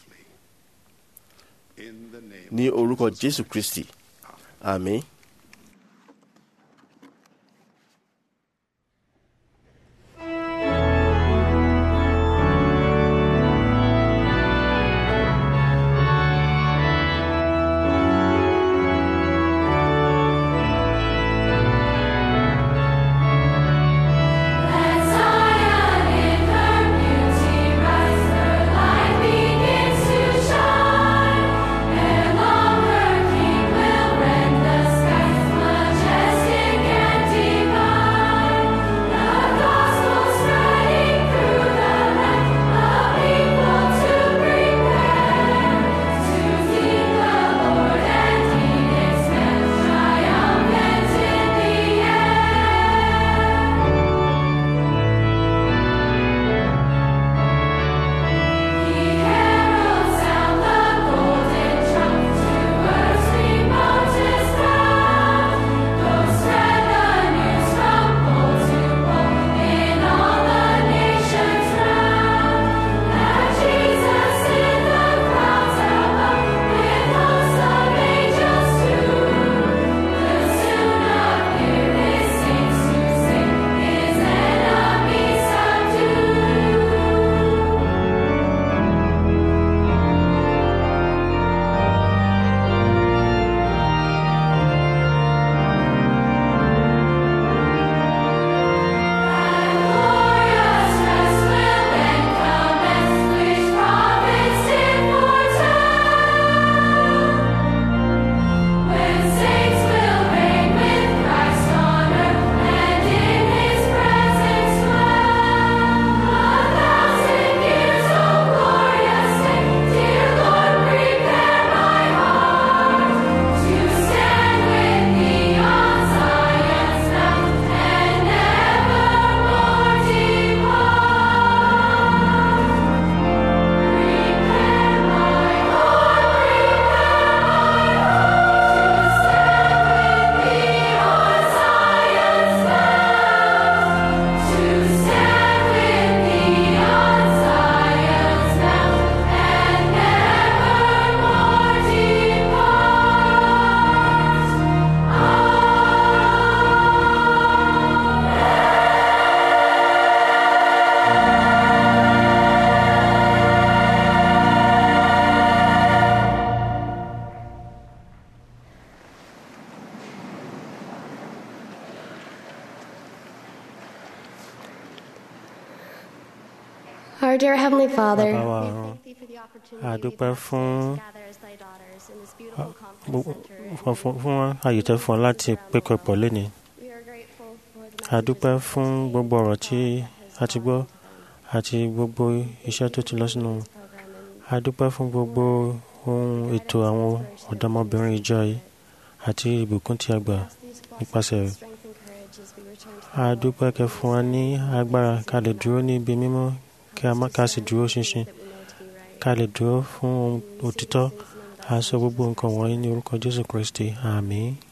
S8: ní orúkọ Jésù Kristi àmín.
S4: Let Zion in her beauty rise, her light begins to shine. Ere long her King will rend the
S9: Our dear Heavenly Father,
S2: bàbá wa ọ̀run a dúpẹ́ fún fún- fún fún àyè tẹ́ fún ọ láti pékọpọ̀ lónìí a dúpẹ́ fún gbogbo ọ̀rọ̀ tí a ti gbọ́ àti gbogbo iṣẹ́ tó ti lọ sínú a dúpẹ́ fún gbogbo ohun ètò àwọn ọ̀dọ́mọbìnrin ìjọ yìí àti ìbùkún tí a gbà nípasẹ̀ rẹ̀ a dúpẹ́ kẹ́ fún wa ní agbára ká lè dúró ní ibi mímọ́ kí a má ká sì dúró ṣinṣin ká lè dúró fún ohun òtítọ́ a sọ gbogbo nǹkan wọ̀nyí ní orúkọ Jésù Kristi àmín.